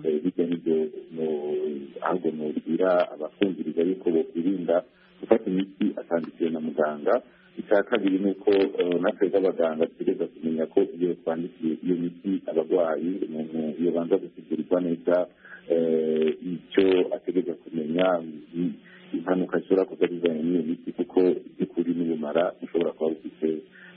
Eh, bijya n'ibyo mu- ahubwo mubwira abafungiriza yuko bokwirinda gufata imiti atandikiwe na muganga icya kabiri ni uko eh, natwe nk'abaganga dutegereza kumenya ko iyo twandikiye iyo miti abarwayi umuntu iyo banza gutegurirwa neza eh, icyo ategereza kumenya ni impanuka zishobora kuza zizanye n'iyo miti kuko by'ukuri n'ubumara bushobora kuba bufite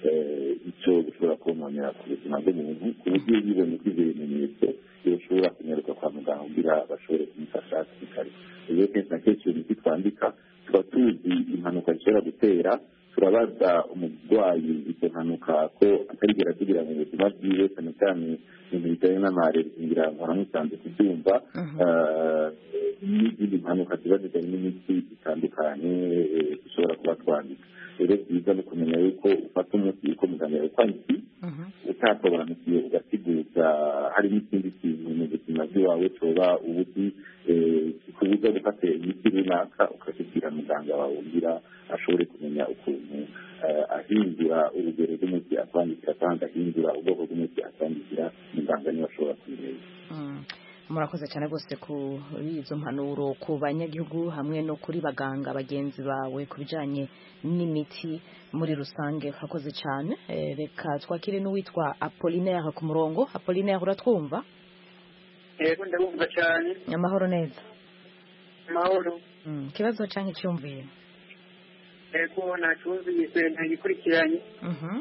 eh, icyo bushobora kononera ku buzima bw'umuntu ku buryo iyo yibonye ko ibyo bimenyetso yoshobora kunyaruka kwa muganga kugira bashobore kumufasha hakiri kare rero kenshi na kenshi iyo miti twandika tuba tuzi impanuka zishobora gutera turabaza umurwayi izo mpanuka ko atarigera kugira mu buzima bwiwe cyane cyane ibintu bijyanye n'amareri kugira ngo namusanze kubyumva Eh, n'izindi mpanuka ziba zijyanye n'imiti zitandukanye eh, dushobora kuba twandika rero byiza ni ukumenya yuko ufata umuti uko muganga yakwandikiye utasobanukiwe ugasiguza harimo ikindi kintu mu buzima bwe wawe tuba ubuzi kubuza gufata imiti runaka ukashyikira muganga wawe ugira ashobore kumenya ukuntu eh, ahindura urugero rw'umuti akwandikira kandi ahindura ubwoko bw'umuti akwandikira muganga niwe ashobora kumenya murakoze cyane rwose kuri izo mpanuro ku banyagihugu hamwe no kuri baganga bagenzi bawe ku bijyanye n'imiti muri rusange urakoze cyane Eh, reka twakire n'uwitwa apolinaire ku murongo apolinaire uratwumva yego ndabumva cyane amahoro neza amahoro Mm, ikibazo cyangwa icyumviye yego ntacyumvise ntagikurikiranye Mhm.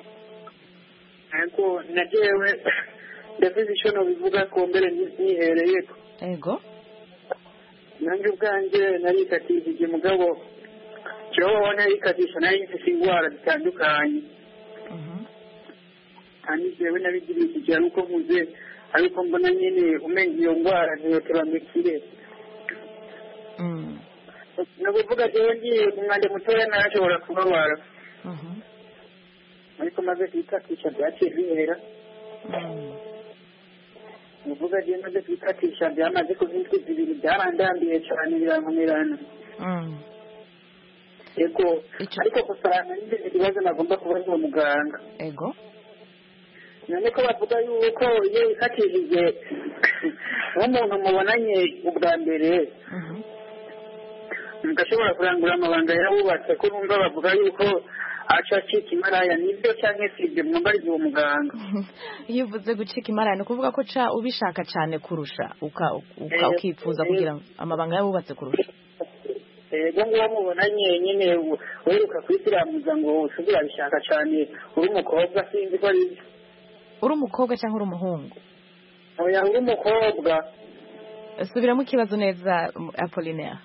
ariko na jewe ndavuze ishono bivuga ko mbere nihereyeko yego nanjye ubwanjye narikatishije mugabo kibaho narikatisha nari mfite indwara zitandukanye kandi jewe nabigiriye ikigero uko mvuze ariko mbona nyine umenga iyo ndwara ntiyoteba ngo ikire ni ukuvuga jewe ngiye ku mwanda mutoya narashobora kubabara ariko maze kwikatisha byaciye bihera ni ukuvuga jewe maze kwikatisha byamaze kuva indwi zibiri byarandambiye cyane birankomerana yego ariko gusa nanjye mfite ikibazo nagomba kubaza uwo muganga yego none ko bavuga yuko iyo yifashishije nk'umuntu mubonanye ubwa mbere mugashobora kurangura amabanga yabubatse ko numva bavuga yuko aca acika imaraya nibyo cyangwa se ibyo mwambariza uwo muganga iyo uvuze gucika imarani ni ukuvuga ko ca ubishaka cyane kurusha uka- uka- Eh, ukifuza eh. kugira amabanga y'abubatse kurusha yego nguwo mubonanye nyine weruka kwisiramuza ngo usize urabishaka cyane uri umukobwa sinzi ko ari byo uri umukobwa cyangwa uri umuhungu oya uri umukobwa subiramo ikibazo neza m- apolinaire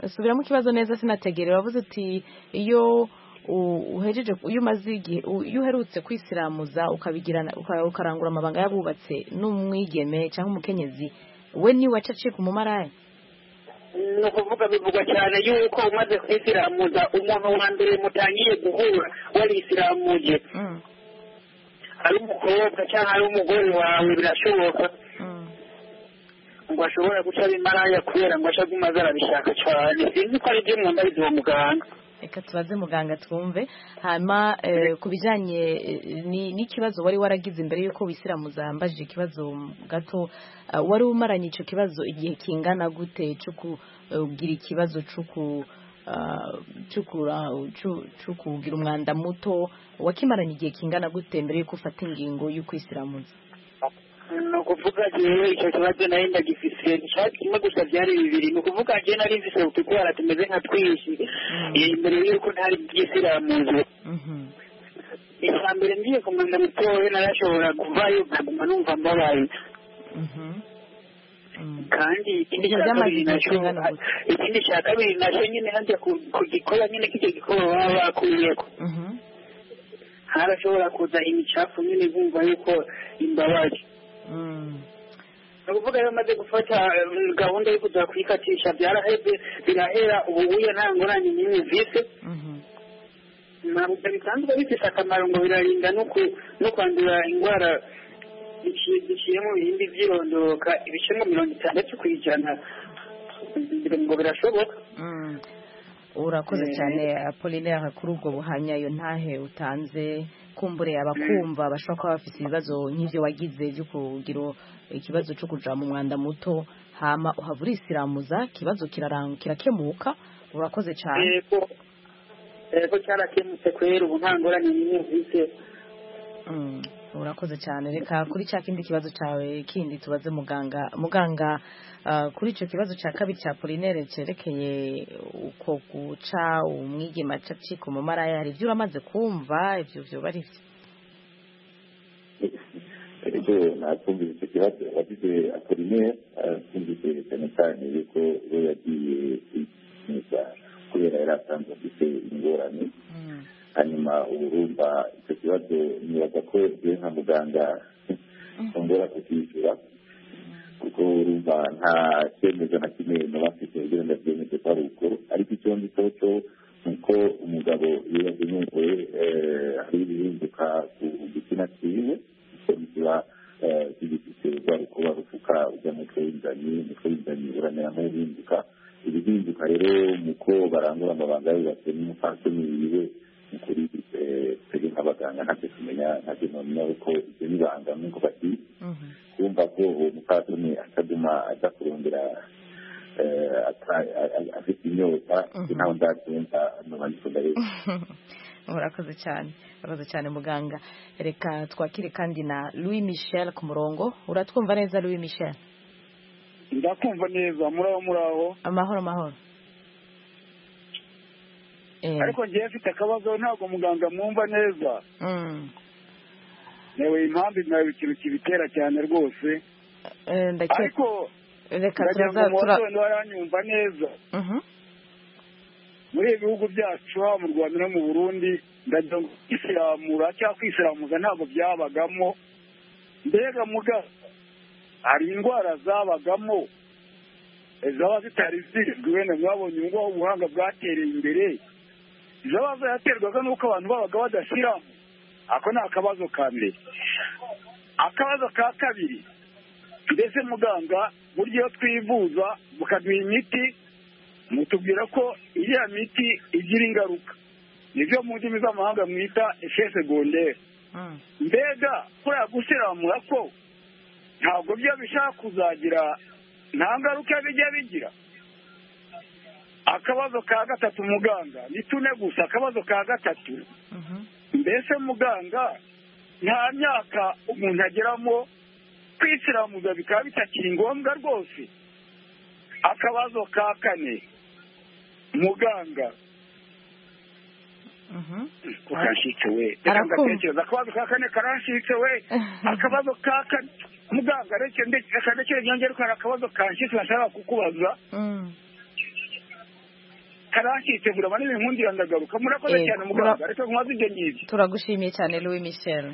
subiramo ikibazo neza sinategere wavuze uti iyo u- uhejeje iyo umaze igihe u- iyo uherutse kwisiramuza ukabigirana uka- ukarangura amabanga y'abubatse n'umwigeme cyangwa umukenyezi we niwe aca acika umumaraya ni ukuvuga bivugwa cyane yuko umaze kwisiramuza umuntu wa mbere mutangiye guhura warisiramuje ari umukobwa cyangwa ari umugore wawe birashoboka ngo ashobora guca bimaraya kubera ngo aca agumaze arabishaka cyane sinzi ko ari byo mwambariza uwo muganga reka tubaze muganga twumve hanyuma eh, ku bijyanye eh, ni- n'ikibazo wari waragize imbere y'uko wisiramuza mbajije ikibazo gato ah, wari umaranye icyo kibazo igihe kingana gute cyo kugira ikibazo cyo ku- ah, cyo kura- cyo- cyo kugira umwanda muto wakimaranye igihe kingana gute mbere y'uko ufata ingingo y'ukwisiramuza ni ukuvuga jewe icyo kibazo nari ndagifise ntishaka kimwe gusa byari bibiri ni ukuvuga jewe nari mfise utugwara tumeze nka twinshi imbere y'uko ntari bwisiramuze icya mbere ngiye kumenya mutoya narashobora kuvayo nkaguma numva mbabaye kandi ikindi Ibyo cya byamaze kabiri igihe nacyo kingana gute? ikindi cya kabiri nacyo nyine nanjye ku- kugikora nyine k'icyo gikora baba bakuyeko harashobora kuza imicafu nyine bumva yuko imbabazi ni ukuvuga rero maze gufata eh, gahunda yo kuza kuyikatisha byaraheze birahera ubu uya nta ngorane n'imwe mvise ntabwo bisanzwe bifite akamaro ngo birarinda no ku- no kwandura indwara zici- ziciye mu bihimbi by'irondoka ibice nka mirongo itandatu ku ijana ngo birashoboka urakoze Eh. cyane apolinaire kuri ubwo buhamya iyo ntahe utanze kumbure abakumva bashobora kuba bafite ibibazo nk'ibyo wagize byo kugira ikibazo cyo kuja mu mwanda muto hama uhava urisiramuza ikibazo kirarang- kirakemuka urakoze cyane yego yego cyarakemutse kwera ubu nta ngorane n'imwe mvise Mm, urakoze cyane reka kuri cya kindi kibazo cyawe kindi tubaze muganga muganga ah, kuri icyo kibazo cya kabiri cya polinere cyerekeye uko guca umwigema acika umumaraya hari ibyo uramaze kumva ibyo byoba ari byo ibyo nakumvise icyo kibazo wagize akorinere akumvise cyane cyane yuko we yagiye kwikiza kubera yari asanzwe afite ingorane hanyuma ubu urumva icyo kibazo nibaza ko jyewe nka muganga ntongera kukishyura kuko urumva nta cyemezo na kimwe naba mfite kugira ngo abyemeze ko ari uko ariko icyo nzi cyo ni uko umugabo iyo yagenewe hari ibihinduka ku gitsina cyiwe kiba eh, kigifite rwa rukuba rufuka barangura amabanga yubatse n'umupfasoni wiwe ukuri twebwe nk'abaganga ntacyo tumenya ntacyo ntumenya kuko ibyo n'ibanga nk'uko bati kumva ko uwo mupfasoni ataguma ajya kurondera afite inyota ntawe ndabyumva n'abandi tugarebe murakoze cyane murakoze cyane muganga reka twakire kandi na louis michel ku murongo uratwumva neza louis michel ndakumva neza muraho muraho amahoro amahoro ariko ngewe mfite akabazo ntabwo muganga mwumva neza newe impamvu nawe ikintu kibitera cyane rwose ariko reka ndagira ngo mubasobanurire waranyumva neza muri ibi bihugu byacu haba mu rwanda no mu burundi ndagira ngo kwisiramura cyangwa kwisiramuza ntabwo byabagamo mbega muga hari indwara zabagamo zaba zitari zizwi wenda mwabonye ubu ngubu ubuhanga bwatereye imbere zaba zaraterwaga n'uko abantu babaga badashyiramo ako ni akabazo ka mbere akabazo ka kabiri mbese muganga buryo iyo twivuza mukaduha imiti mutubwira ko iriya miti igira ingaruka nibyo mu ndimi z'amahanga mwita efe segonderi mbega kuriya gusiramura ko ntabwo byo bishaka kuzagira nta ngaruka bijya bigira akabazo ka gatatu muganga ni tune gusa akabazo ka gatatu mbese muganga nta myaka umuntu ageramo kwisiramuza bikaba bitakiri ngombwa rwose akabazo ka kane muganga karashitse we reka ngatekereza akabazo ka kane karashitse we akabazo ka kane muganga reka ndekere nyongere ko hari akabazo kanshitse bashaka kukubaza karashitse vuba nini nkundi irandagaruka murakoze cyane muganga reka nkubaze ibyo ngibyo turagushimiye cyane louis michel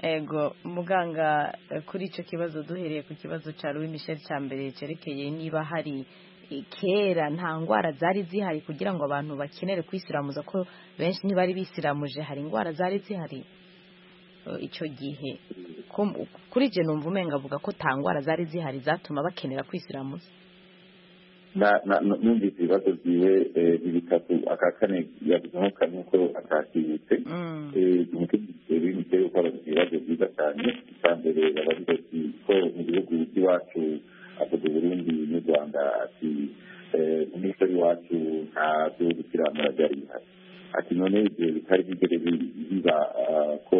ego muganga kuri icyo kibazo duhereye ku kibazo cya louis michel cya mbere cyerekeye niba hari kera nta ndwara zari zihari kugira ngo abantu bakenere kwisiramuza ko benshi ntibari bisiramuje hari indwara zari zihari icyo gihe kuri ibyo numva umenga avuga ko nta ndwara zari zihari zatuma bakenera kwisiramuza numvise ibibazo byiwe bitatu aka kane yabuze nk'uko atakibutse imitere gukora ibibazo byiza cyane icya mbere babavuga ko mu bihugu by'iwacu avuga uburundi n'u rwanda ati umuco w'iwacu ntabyo gukiranura byari bihari ati none ibyo bitari bigere biba ko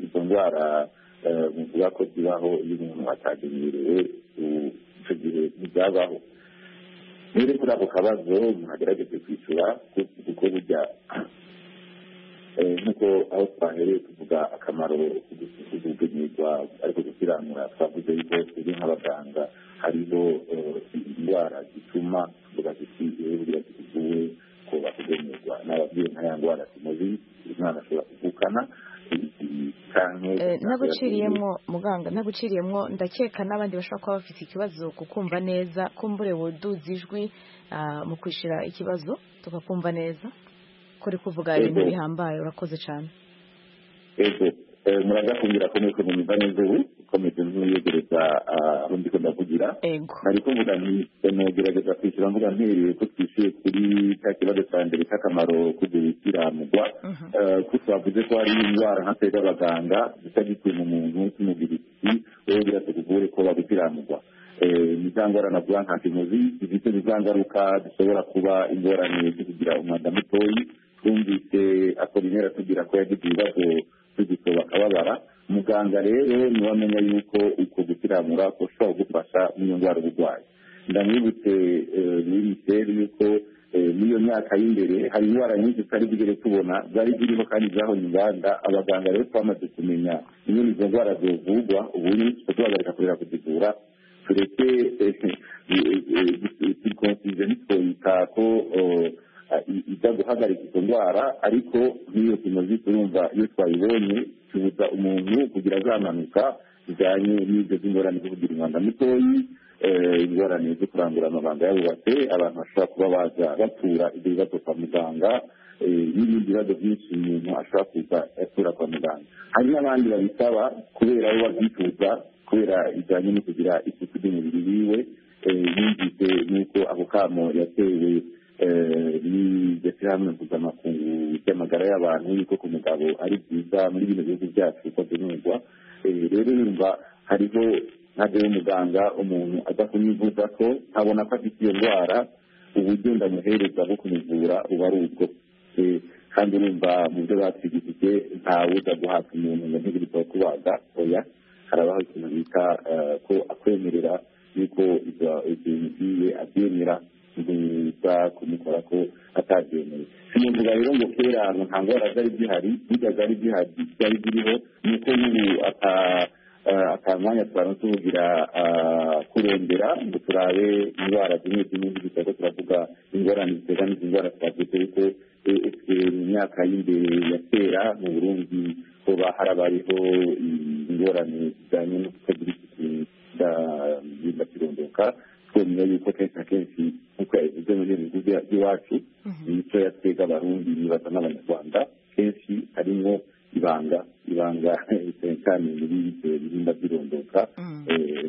izo ndwara muvuga ko zibaho iyo umuntu atagenewe icyo gihe ntibyabaho rero kuri ako kabazo muhagerageze kwishyura kuko burya nk'uko aho twahereye tuvuga akamaro kugumirwa ariko gukiranura twavuze yuko turi nk'abaganga hariho indwara zituma tuvuga tuti rero buriya tuvuwe ko bakugumirwa n'ababyeyi nka ya ndwara tumaze umwana ashobora kuvukana naguciriyemo muganga naguciriyemo ndakeka n'abandi bashobora kuba bafite ikibazo kukumva neza kumbure woduza ijwi mu kwishyura ikibazo tukakumva neza kuri kuvuga ibintu bihambaye urakoze cyane ego muraza kumbwira ko nuko numva neza ubu ukomeje ntuyegereza aho ndi ko ndavugira ari kuvuga ntugerageza kwishyura mvuga ntereye ko twishyuye kuri cya kibazo cya mbere cy'akamaro kugukiranurwa ko twavuze ko hari indwara nka se z'abaganga zitagituye mu muntu cy'umubiri wowe bwira tukugure ko bagukiranurwa ni za ndwara navuga nka kimuzi zifite ni za ngaruka zishobora kuba ingorane zo kugira umwanda mutoya twumvise akorinera tugira ko yagize ibibazo tugito bakababara muganga rero niwe amenya yuko uko gukiranura ushobora kugufasha n'iyo ndwara uba urwaye ndamwibutse minisiteri yuko n'iyo myaka y'imbere hari indwara nyinshi tutari bugere tubona zari ziriho kandi zahonye inganda abaganga rero twamaze kumenya imwe izo ndwara zivurwa ubu tugahagarika kurera kuzivura tureke sikonsije ntitwoyita ko ijya guhagarika izo ndwara ariko nk'iyo tumaze turumva iyo twayibonye tubuza umuntu kugira azamanuka bijyanye n'ibyo by'ingorane zo kugira umwanda mutoya ingorane zo kurangura amabanga yabubatse abantu bashobora kuba baza batura ibyo bibazo kwa muganga n'ibindi bibazo byinshi umuntu ashobora kuza atura kwa muganga hari n'abandi babisaba kubera bo babyifuza kubera ijyanye no kugira isuku ry'umubiri wiwe yumvise n'uko ako kamo yatewe bigeze hamwe kuza amakungu y'amagara y'abantu yuko ku mugabo ari byiza muri bino bihugu byacu ko binugwa rero yumva hariho ntabwo muganga umuntu aza kumivuza ko abona ko afite iyo ndwara uburyo ndamuhereza bwo kumuvura buba ari ubwo kandi urumva mu byo batwigishije ntawuza guhabwa umuntu ngo ntibirwa kubaga oya harabaho ikintu bita ko akwemerera yuko ibyo ibintu ugiye abyemera ntiza kumukora ko atabyemeye si mu nzira rero ngo kera nta ndwara zari zihari burya zari zihari zari ziriho ni uko n'ubu akamwanya tubanza tuvugira kurembera ngo turabe indwara zimwe zimwe z'ibitaro turavuga ingorane zitera n'izi ndwara twavuze ariko mu myaka y'imbere ya kera mu burundi hoba harabayeho ingorane zijyanye no kutagira isuku birinda kirondoka twemera yuko kenshi na kenshi nk'uko yabivuze mu bihugu by'iwacu imico ya twebwe abarundi nibaza n'abanyarwanda kenshi harimo ibanga ibanga cyane muri birinda by'irondoka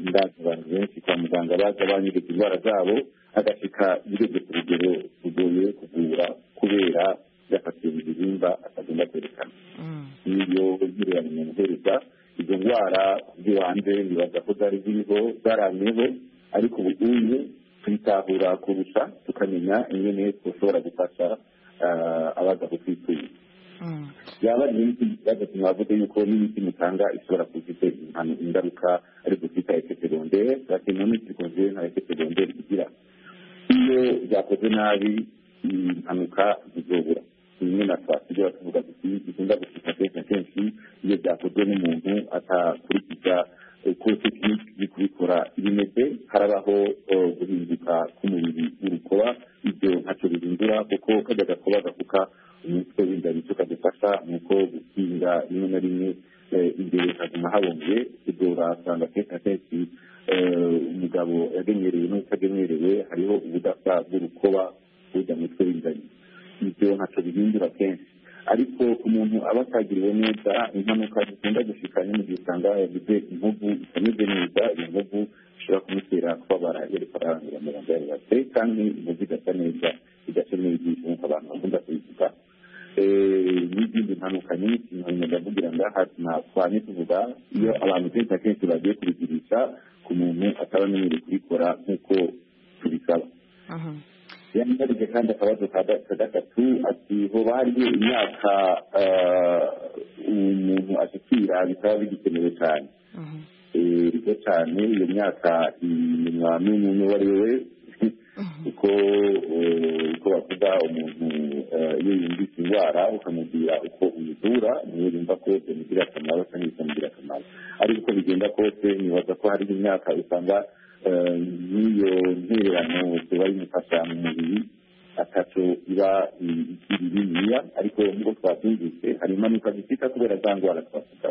ndazi abantu benshi kwa muganga baza banyereka indwara zabo agashyika bigeze ku rugero rugoye kuvura kubera yafatiye mu bihimba atagomba kwerekana n'iyo ngiriya muhereza izo ndwara z'ibanze nibaza ko zari ziriho zaramyeho ariko ubu ngubu tuyitahura kurusha tukamenya ingene dushobora gufasha abaza kutwituriza yaba ari imiti ikibazo mwavuze yuko n'imiti mutanga ishobora kuba ifite ingaruka ari gufita efete rondere bakina n'imiti ikunze nka efete rondere igira iyo byakoze nabi impanuka zizobura bimwe na twasigaye tuvuga tuti bikunda gushika kenshi na kenshi iyo byakozwe n'umuntu atakurikiza uko tekiniki iri kubikora ibimeze harabaho guhinduka k'umubiri w'urukoba ibyo ntacyo bihindura kuko kajya gakoba gafuka umutwe w'inda nicyo kadufasha ni uko gukinga rimwe na rimwe imbere haguma habonye ibyo urasanga kenshi na kenshi umugabo yageneyerewe n'utageneyerewe hariho ubudasa bw'urukoba bujya mu mutwe w'inganya ibyo ntacyo bihindura kenshi ariko umuntu aba atagiriwe neza impanuka zikunda gushikanya mu gihe usanga yagize inkovu itameze neza iyo nkovu ishobora kumutera kubabara yariko ararangira mirongo yari bate kandi inkovu igasa neza idakeneye ibyishimo abantu bakunda kubivuga n'izindi mpanuka nyinshi nkabimenya ndavugira ngaha twanye tuvuga iyo abantu kenshi na kenshi bagiye kubigurisha ku muntu atabamenyere kubikora nk'uko tubisaba yangarije kandi akabazo ka gatatu ati hoba hariyo imyaka umuntu ashyikira bikaba bigikenewe cyane rero cyane iyo myaka inyuma n'umuntu uwo ari we kuko uko bavuga umuntu iyo yumvise indwara ukamubwira uko uyivura niyo yumva ko bimugirira akamaro cyangwa bitamugirira akamaro ariko uko bigenda kose nibaza ko hari imyaka usanga n'iyo ntererano tuba imufasha mu mubiri atatu iba ikiri biriya ariko nubwo twabyumvise hari impanuka zifita kubera za ndwara twavuga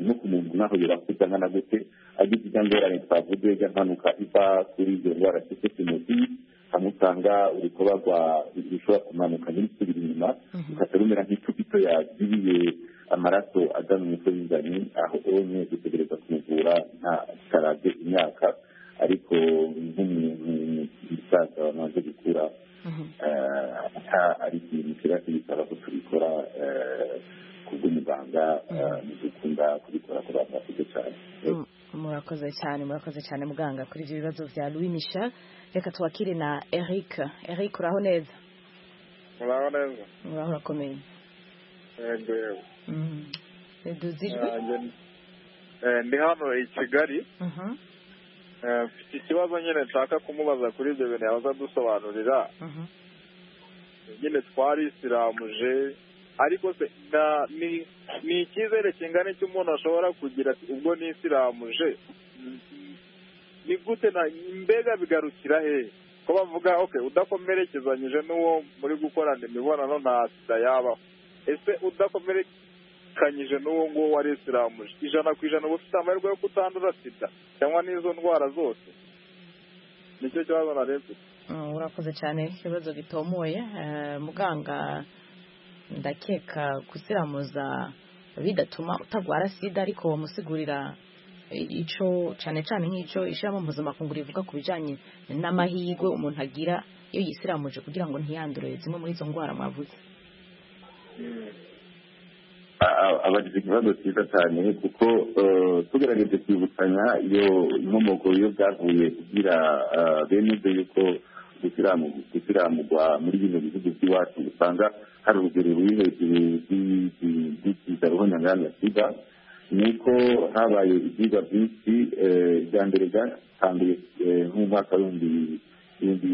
no ku muntu naho yobakuza nkana gute agize ijya ngorane twavuze ijya mpanuka iva kuri izo ndwara cyose kimozi hamwe usanga urukoba rwa rushobora kumanuka n'irisubira inyuma rugahita rumera nk'icupito yaziriye amaraso aza mu mutwe w'ingani aho onye dutegereza kumuvura nta tarabye imyaka ariko nk'umuntu umusaza wamaze gukura ata ari ikintu kiba kibisaba ko tubikora ku bw'umuganga ntidukunda kubikora ku bantu bakuze cyane murakoze cyane murakoze cyane muganga kuri ibyo bibazo bya louis michel reka twakire na eric eric uraho neza muraho neza muraho urakomeye yego yego duzi ijwi ndi hano i kigali mfite ikibazo nyine nshaka kumubaza kuri ibyo bintu yabaza adusobanurira nyine twari isiramuje ariko se ni icyizere kingana icyo umuntu ashobora kugira ubwo ni isiramuje ni gute na mbega bigarukira hehe ko bavuga oke udakomerekezanyije n'uwo muri gukorana imibonano nta sida yabaho ese udakomerekanyije n'uwo nguwo wari isiramuje ijana ku ijana uba ufite amahirwe yo kutandura sida cyangwa n'izo ndwara zose nicyo kibazo nari mfite urakoze cyane ikibazo gitomoye muganga ndakeka gusiramuza bidatuma utagwara sida ariko bamusigurira icyo cyane cyane nk'icyo ishyiramo mpuzamakungu rivuga ku bijyanye n'amahirwe umuntu agira iyo yisiramuje kugira ngo ntiyandure zimwe muri izo ndwara mwavuze abagize ikibazo cyiza cyane kuko tugerageje kwibutsanya iyo inkomoko yo byavuye kugira bemeze yuko gukiramugwa muri bino bihugu by'iwacu usanga hari urugero ruri hejuru rw'icyiza roho nyangana sida ni uko habaye ibyigwa byinshi bya mbere byatangiye nk'umwaka w'ibihumbi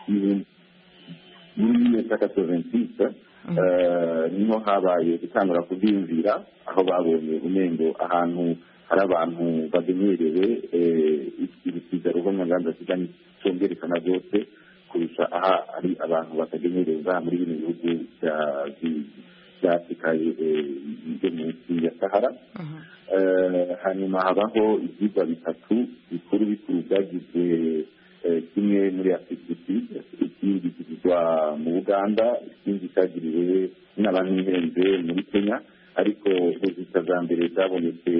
bibiri muri gatatu koventisa niho habaye gutangura kubwiyumvira aho babonye umwengo ahantu hari abantu bademerewe ibisiza ruvumanganda sida cyongerekana byose kurusha aha ari abantu batademereza muri bino bihugu bya afurika yo munsi ya sahara hanyuma habaho ibyigwa bitatu bikuru bikuru byagizwe kimwe muri afurikiti ikindi kigirwa mu buganda ikindi cyagiriwe n'abanyihenze muri kenya ariko ubuzima bwa mbere bwabonetse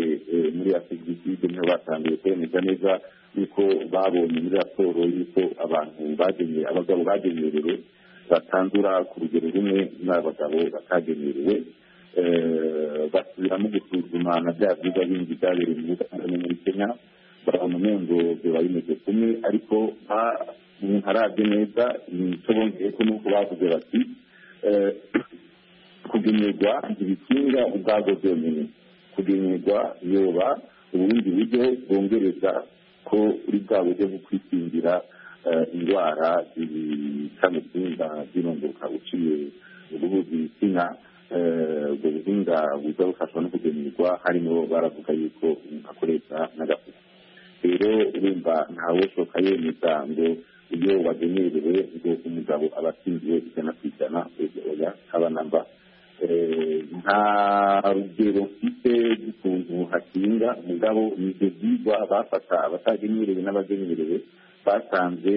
muri afurikiti niho batangiye kwemeza neza yuko babonye muri raporo y'uko abantu bagenyeye abagabo bagenerewe batandura ku rugero rumwe n'abagabo batagenerewe basubiramo gusuzuma na bya byiza bindi byabereye mu buganda no muri kenya babona umwengo biba bimeze kumwe ariko ntarabye neza icyo bongeye ko nuko bavuze bati kugenerwa ntibikinga ubwabwo byonyine kugenerwa yoba ubundi buryo bwongereza ko uri bwa buryo bwo kwikingira indwara zica mu byumba by'irondoka uciye urubuzi ibitsina ubwo buhinga buza bufashwa no kugenerwa harimo baravuga yuko umuntu akoresha n'agafuka rero urumva ntawushoka yemeza ngo iyo wagenerewe ngo umugabo aba atsindiwe ijana ku ijana oya haba na mba nta rugero mfite rw'ukuntu hakinga umugabo ni ibyo byigwa bafata abatagenerewe n'abagenerewe basanze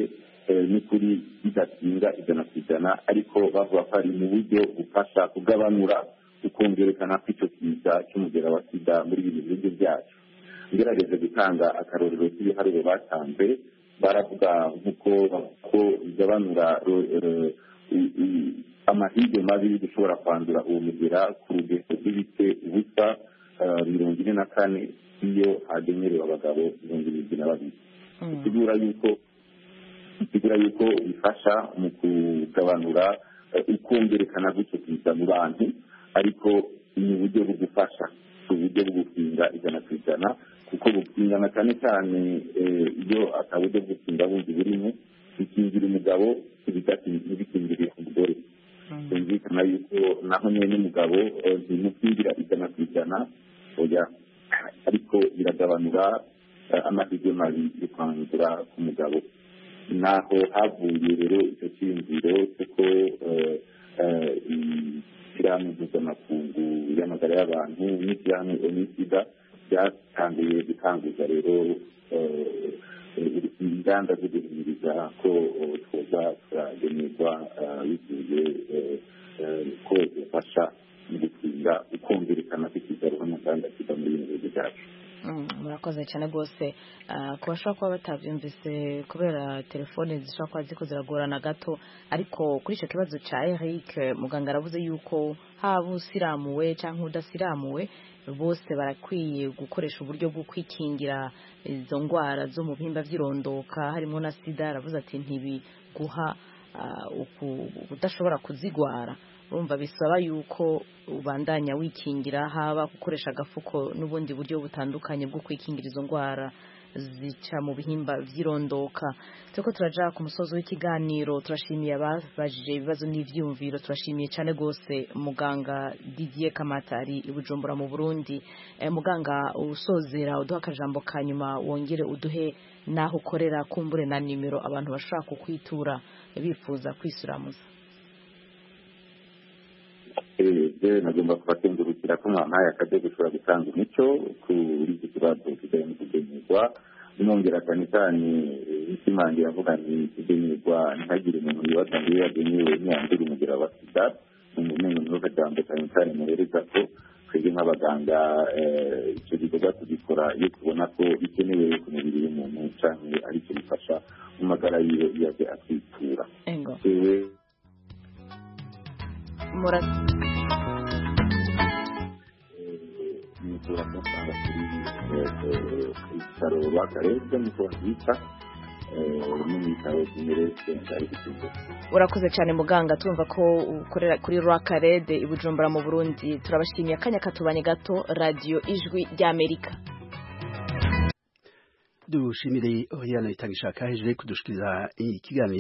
n'ukuri bidakinga ijana ku ijana ariko bavuga ko ari mu buryo bufasha kugabanura ukongerekana kw'icyo kiza cy'umugera wa sida muri ibi bihugu byacu ngerageze gutanga akarorero k'ibiharuro batanze baravuga nk'uko ko bigabanura amahirwe mabi dushobora kwandura uwo mugera ku rugero rw'ibite ubusa mirongo ine na kane iyo hagenerewe abagabo mirongo irindwi na babiri bisigura yuko bisigura yuko bifasha mu kugabanura ukongerekana gutyo kuza mu bantu ariko ni uburyo bugufasha uburyo bwo gukinga ijana ku ijana kuko gukingana cyane cyane iyo ataburyo bwo gukinga bundi burimo bikingira umugabo ntibikingire umugore byumvikana yuko naho nyine umugabo ntimukingira ijana ku ijana oya ariko biragabanura amahirwe mabi yo kwandura ku mugabo naho havuye rero icyo cyiyumviro kuko ishyirahamwe mpuzamakungu y'amagara y'abantu n'ishyirahamwe onisida byatangiye gutanguza rero ingamba zo guhimiriza ko twoza turagenerwa bigiye ko bifasha mu gutinda ukumvikana kw'ikigaruka muganga kiva muri ibi bihugu byacu murakoze cyane rwose ku bashobora kuba batabyumvise kubera telefone zishobora kuba ziko ziragorana gato ariko kuri icyo kibazo cya eric muganga aravuze yuko haba usiramuwe cyangwa udasiramuwe bose barakwiye gukoresha uburyo bwo kwikingira izo ndwara zo mu bihimba by'irondoka harimo na sida aravuze ati ntibiguha udashobora kuzigwara urumva bisaba yuko ubandanya wikingira haba gukoresha agafuko n'ubundi buryo butandukanye bwo kwikingira izo ndwara zica mu bihimba by'irondoka turiko turajya ku musozi w'ikiganiro turashimiye ababajije ibibazo n'ibyiyumviro turashimiye cyane rwose muganga didier kamatari i bujumbura mu burundi muganga usozera uduha akajambo ka nyuma wongere uduhe n'aho ukorera kumbure na nimero abantu bashobora kukwitura bifuza kwisiramuza eee nagomba kubakengurukira ko mwampaye akajya gushobora gutanga umucyo kuri iki kibazo kijyanye no kugenerwa nongera cyane cyane ikimange yavuga ni kugenerwa ntihagire umuntu wibaza ngo iyo yagenewe ntiyandure umugera wa sida ni umumenya muri aka jambo cyane cyane muhereza ko twebwe nk'abaganga eh, icyo gikorwa tugikora iyo tubona ko bikenewe ku mubiri w'umuntu cyangwa ari cyo bifasha mu magara yiwe iyo aje atwitura Ego. yewe Mura- mutura musanga kuri eh, eh, ku bitaro bakarebye nuko babyita eh, no mu bitaro by'imerese ari gutuza urakoze cyane muganga turumva ko ukorera kuri rakarede i bujumbura mu burundi turabashimiye akanya katubanye gato radiyo ijwi ry'amerika dushimire oriana itangishaka hejuru yo kudushikiriza ikiganiro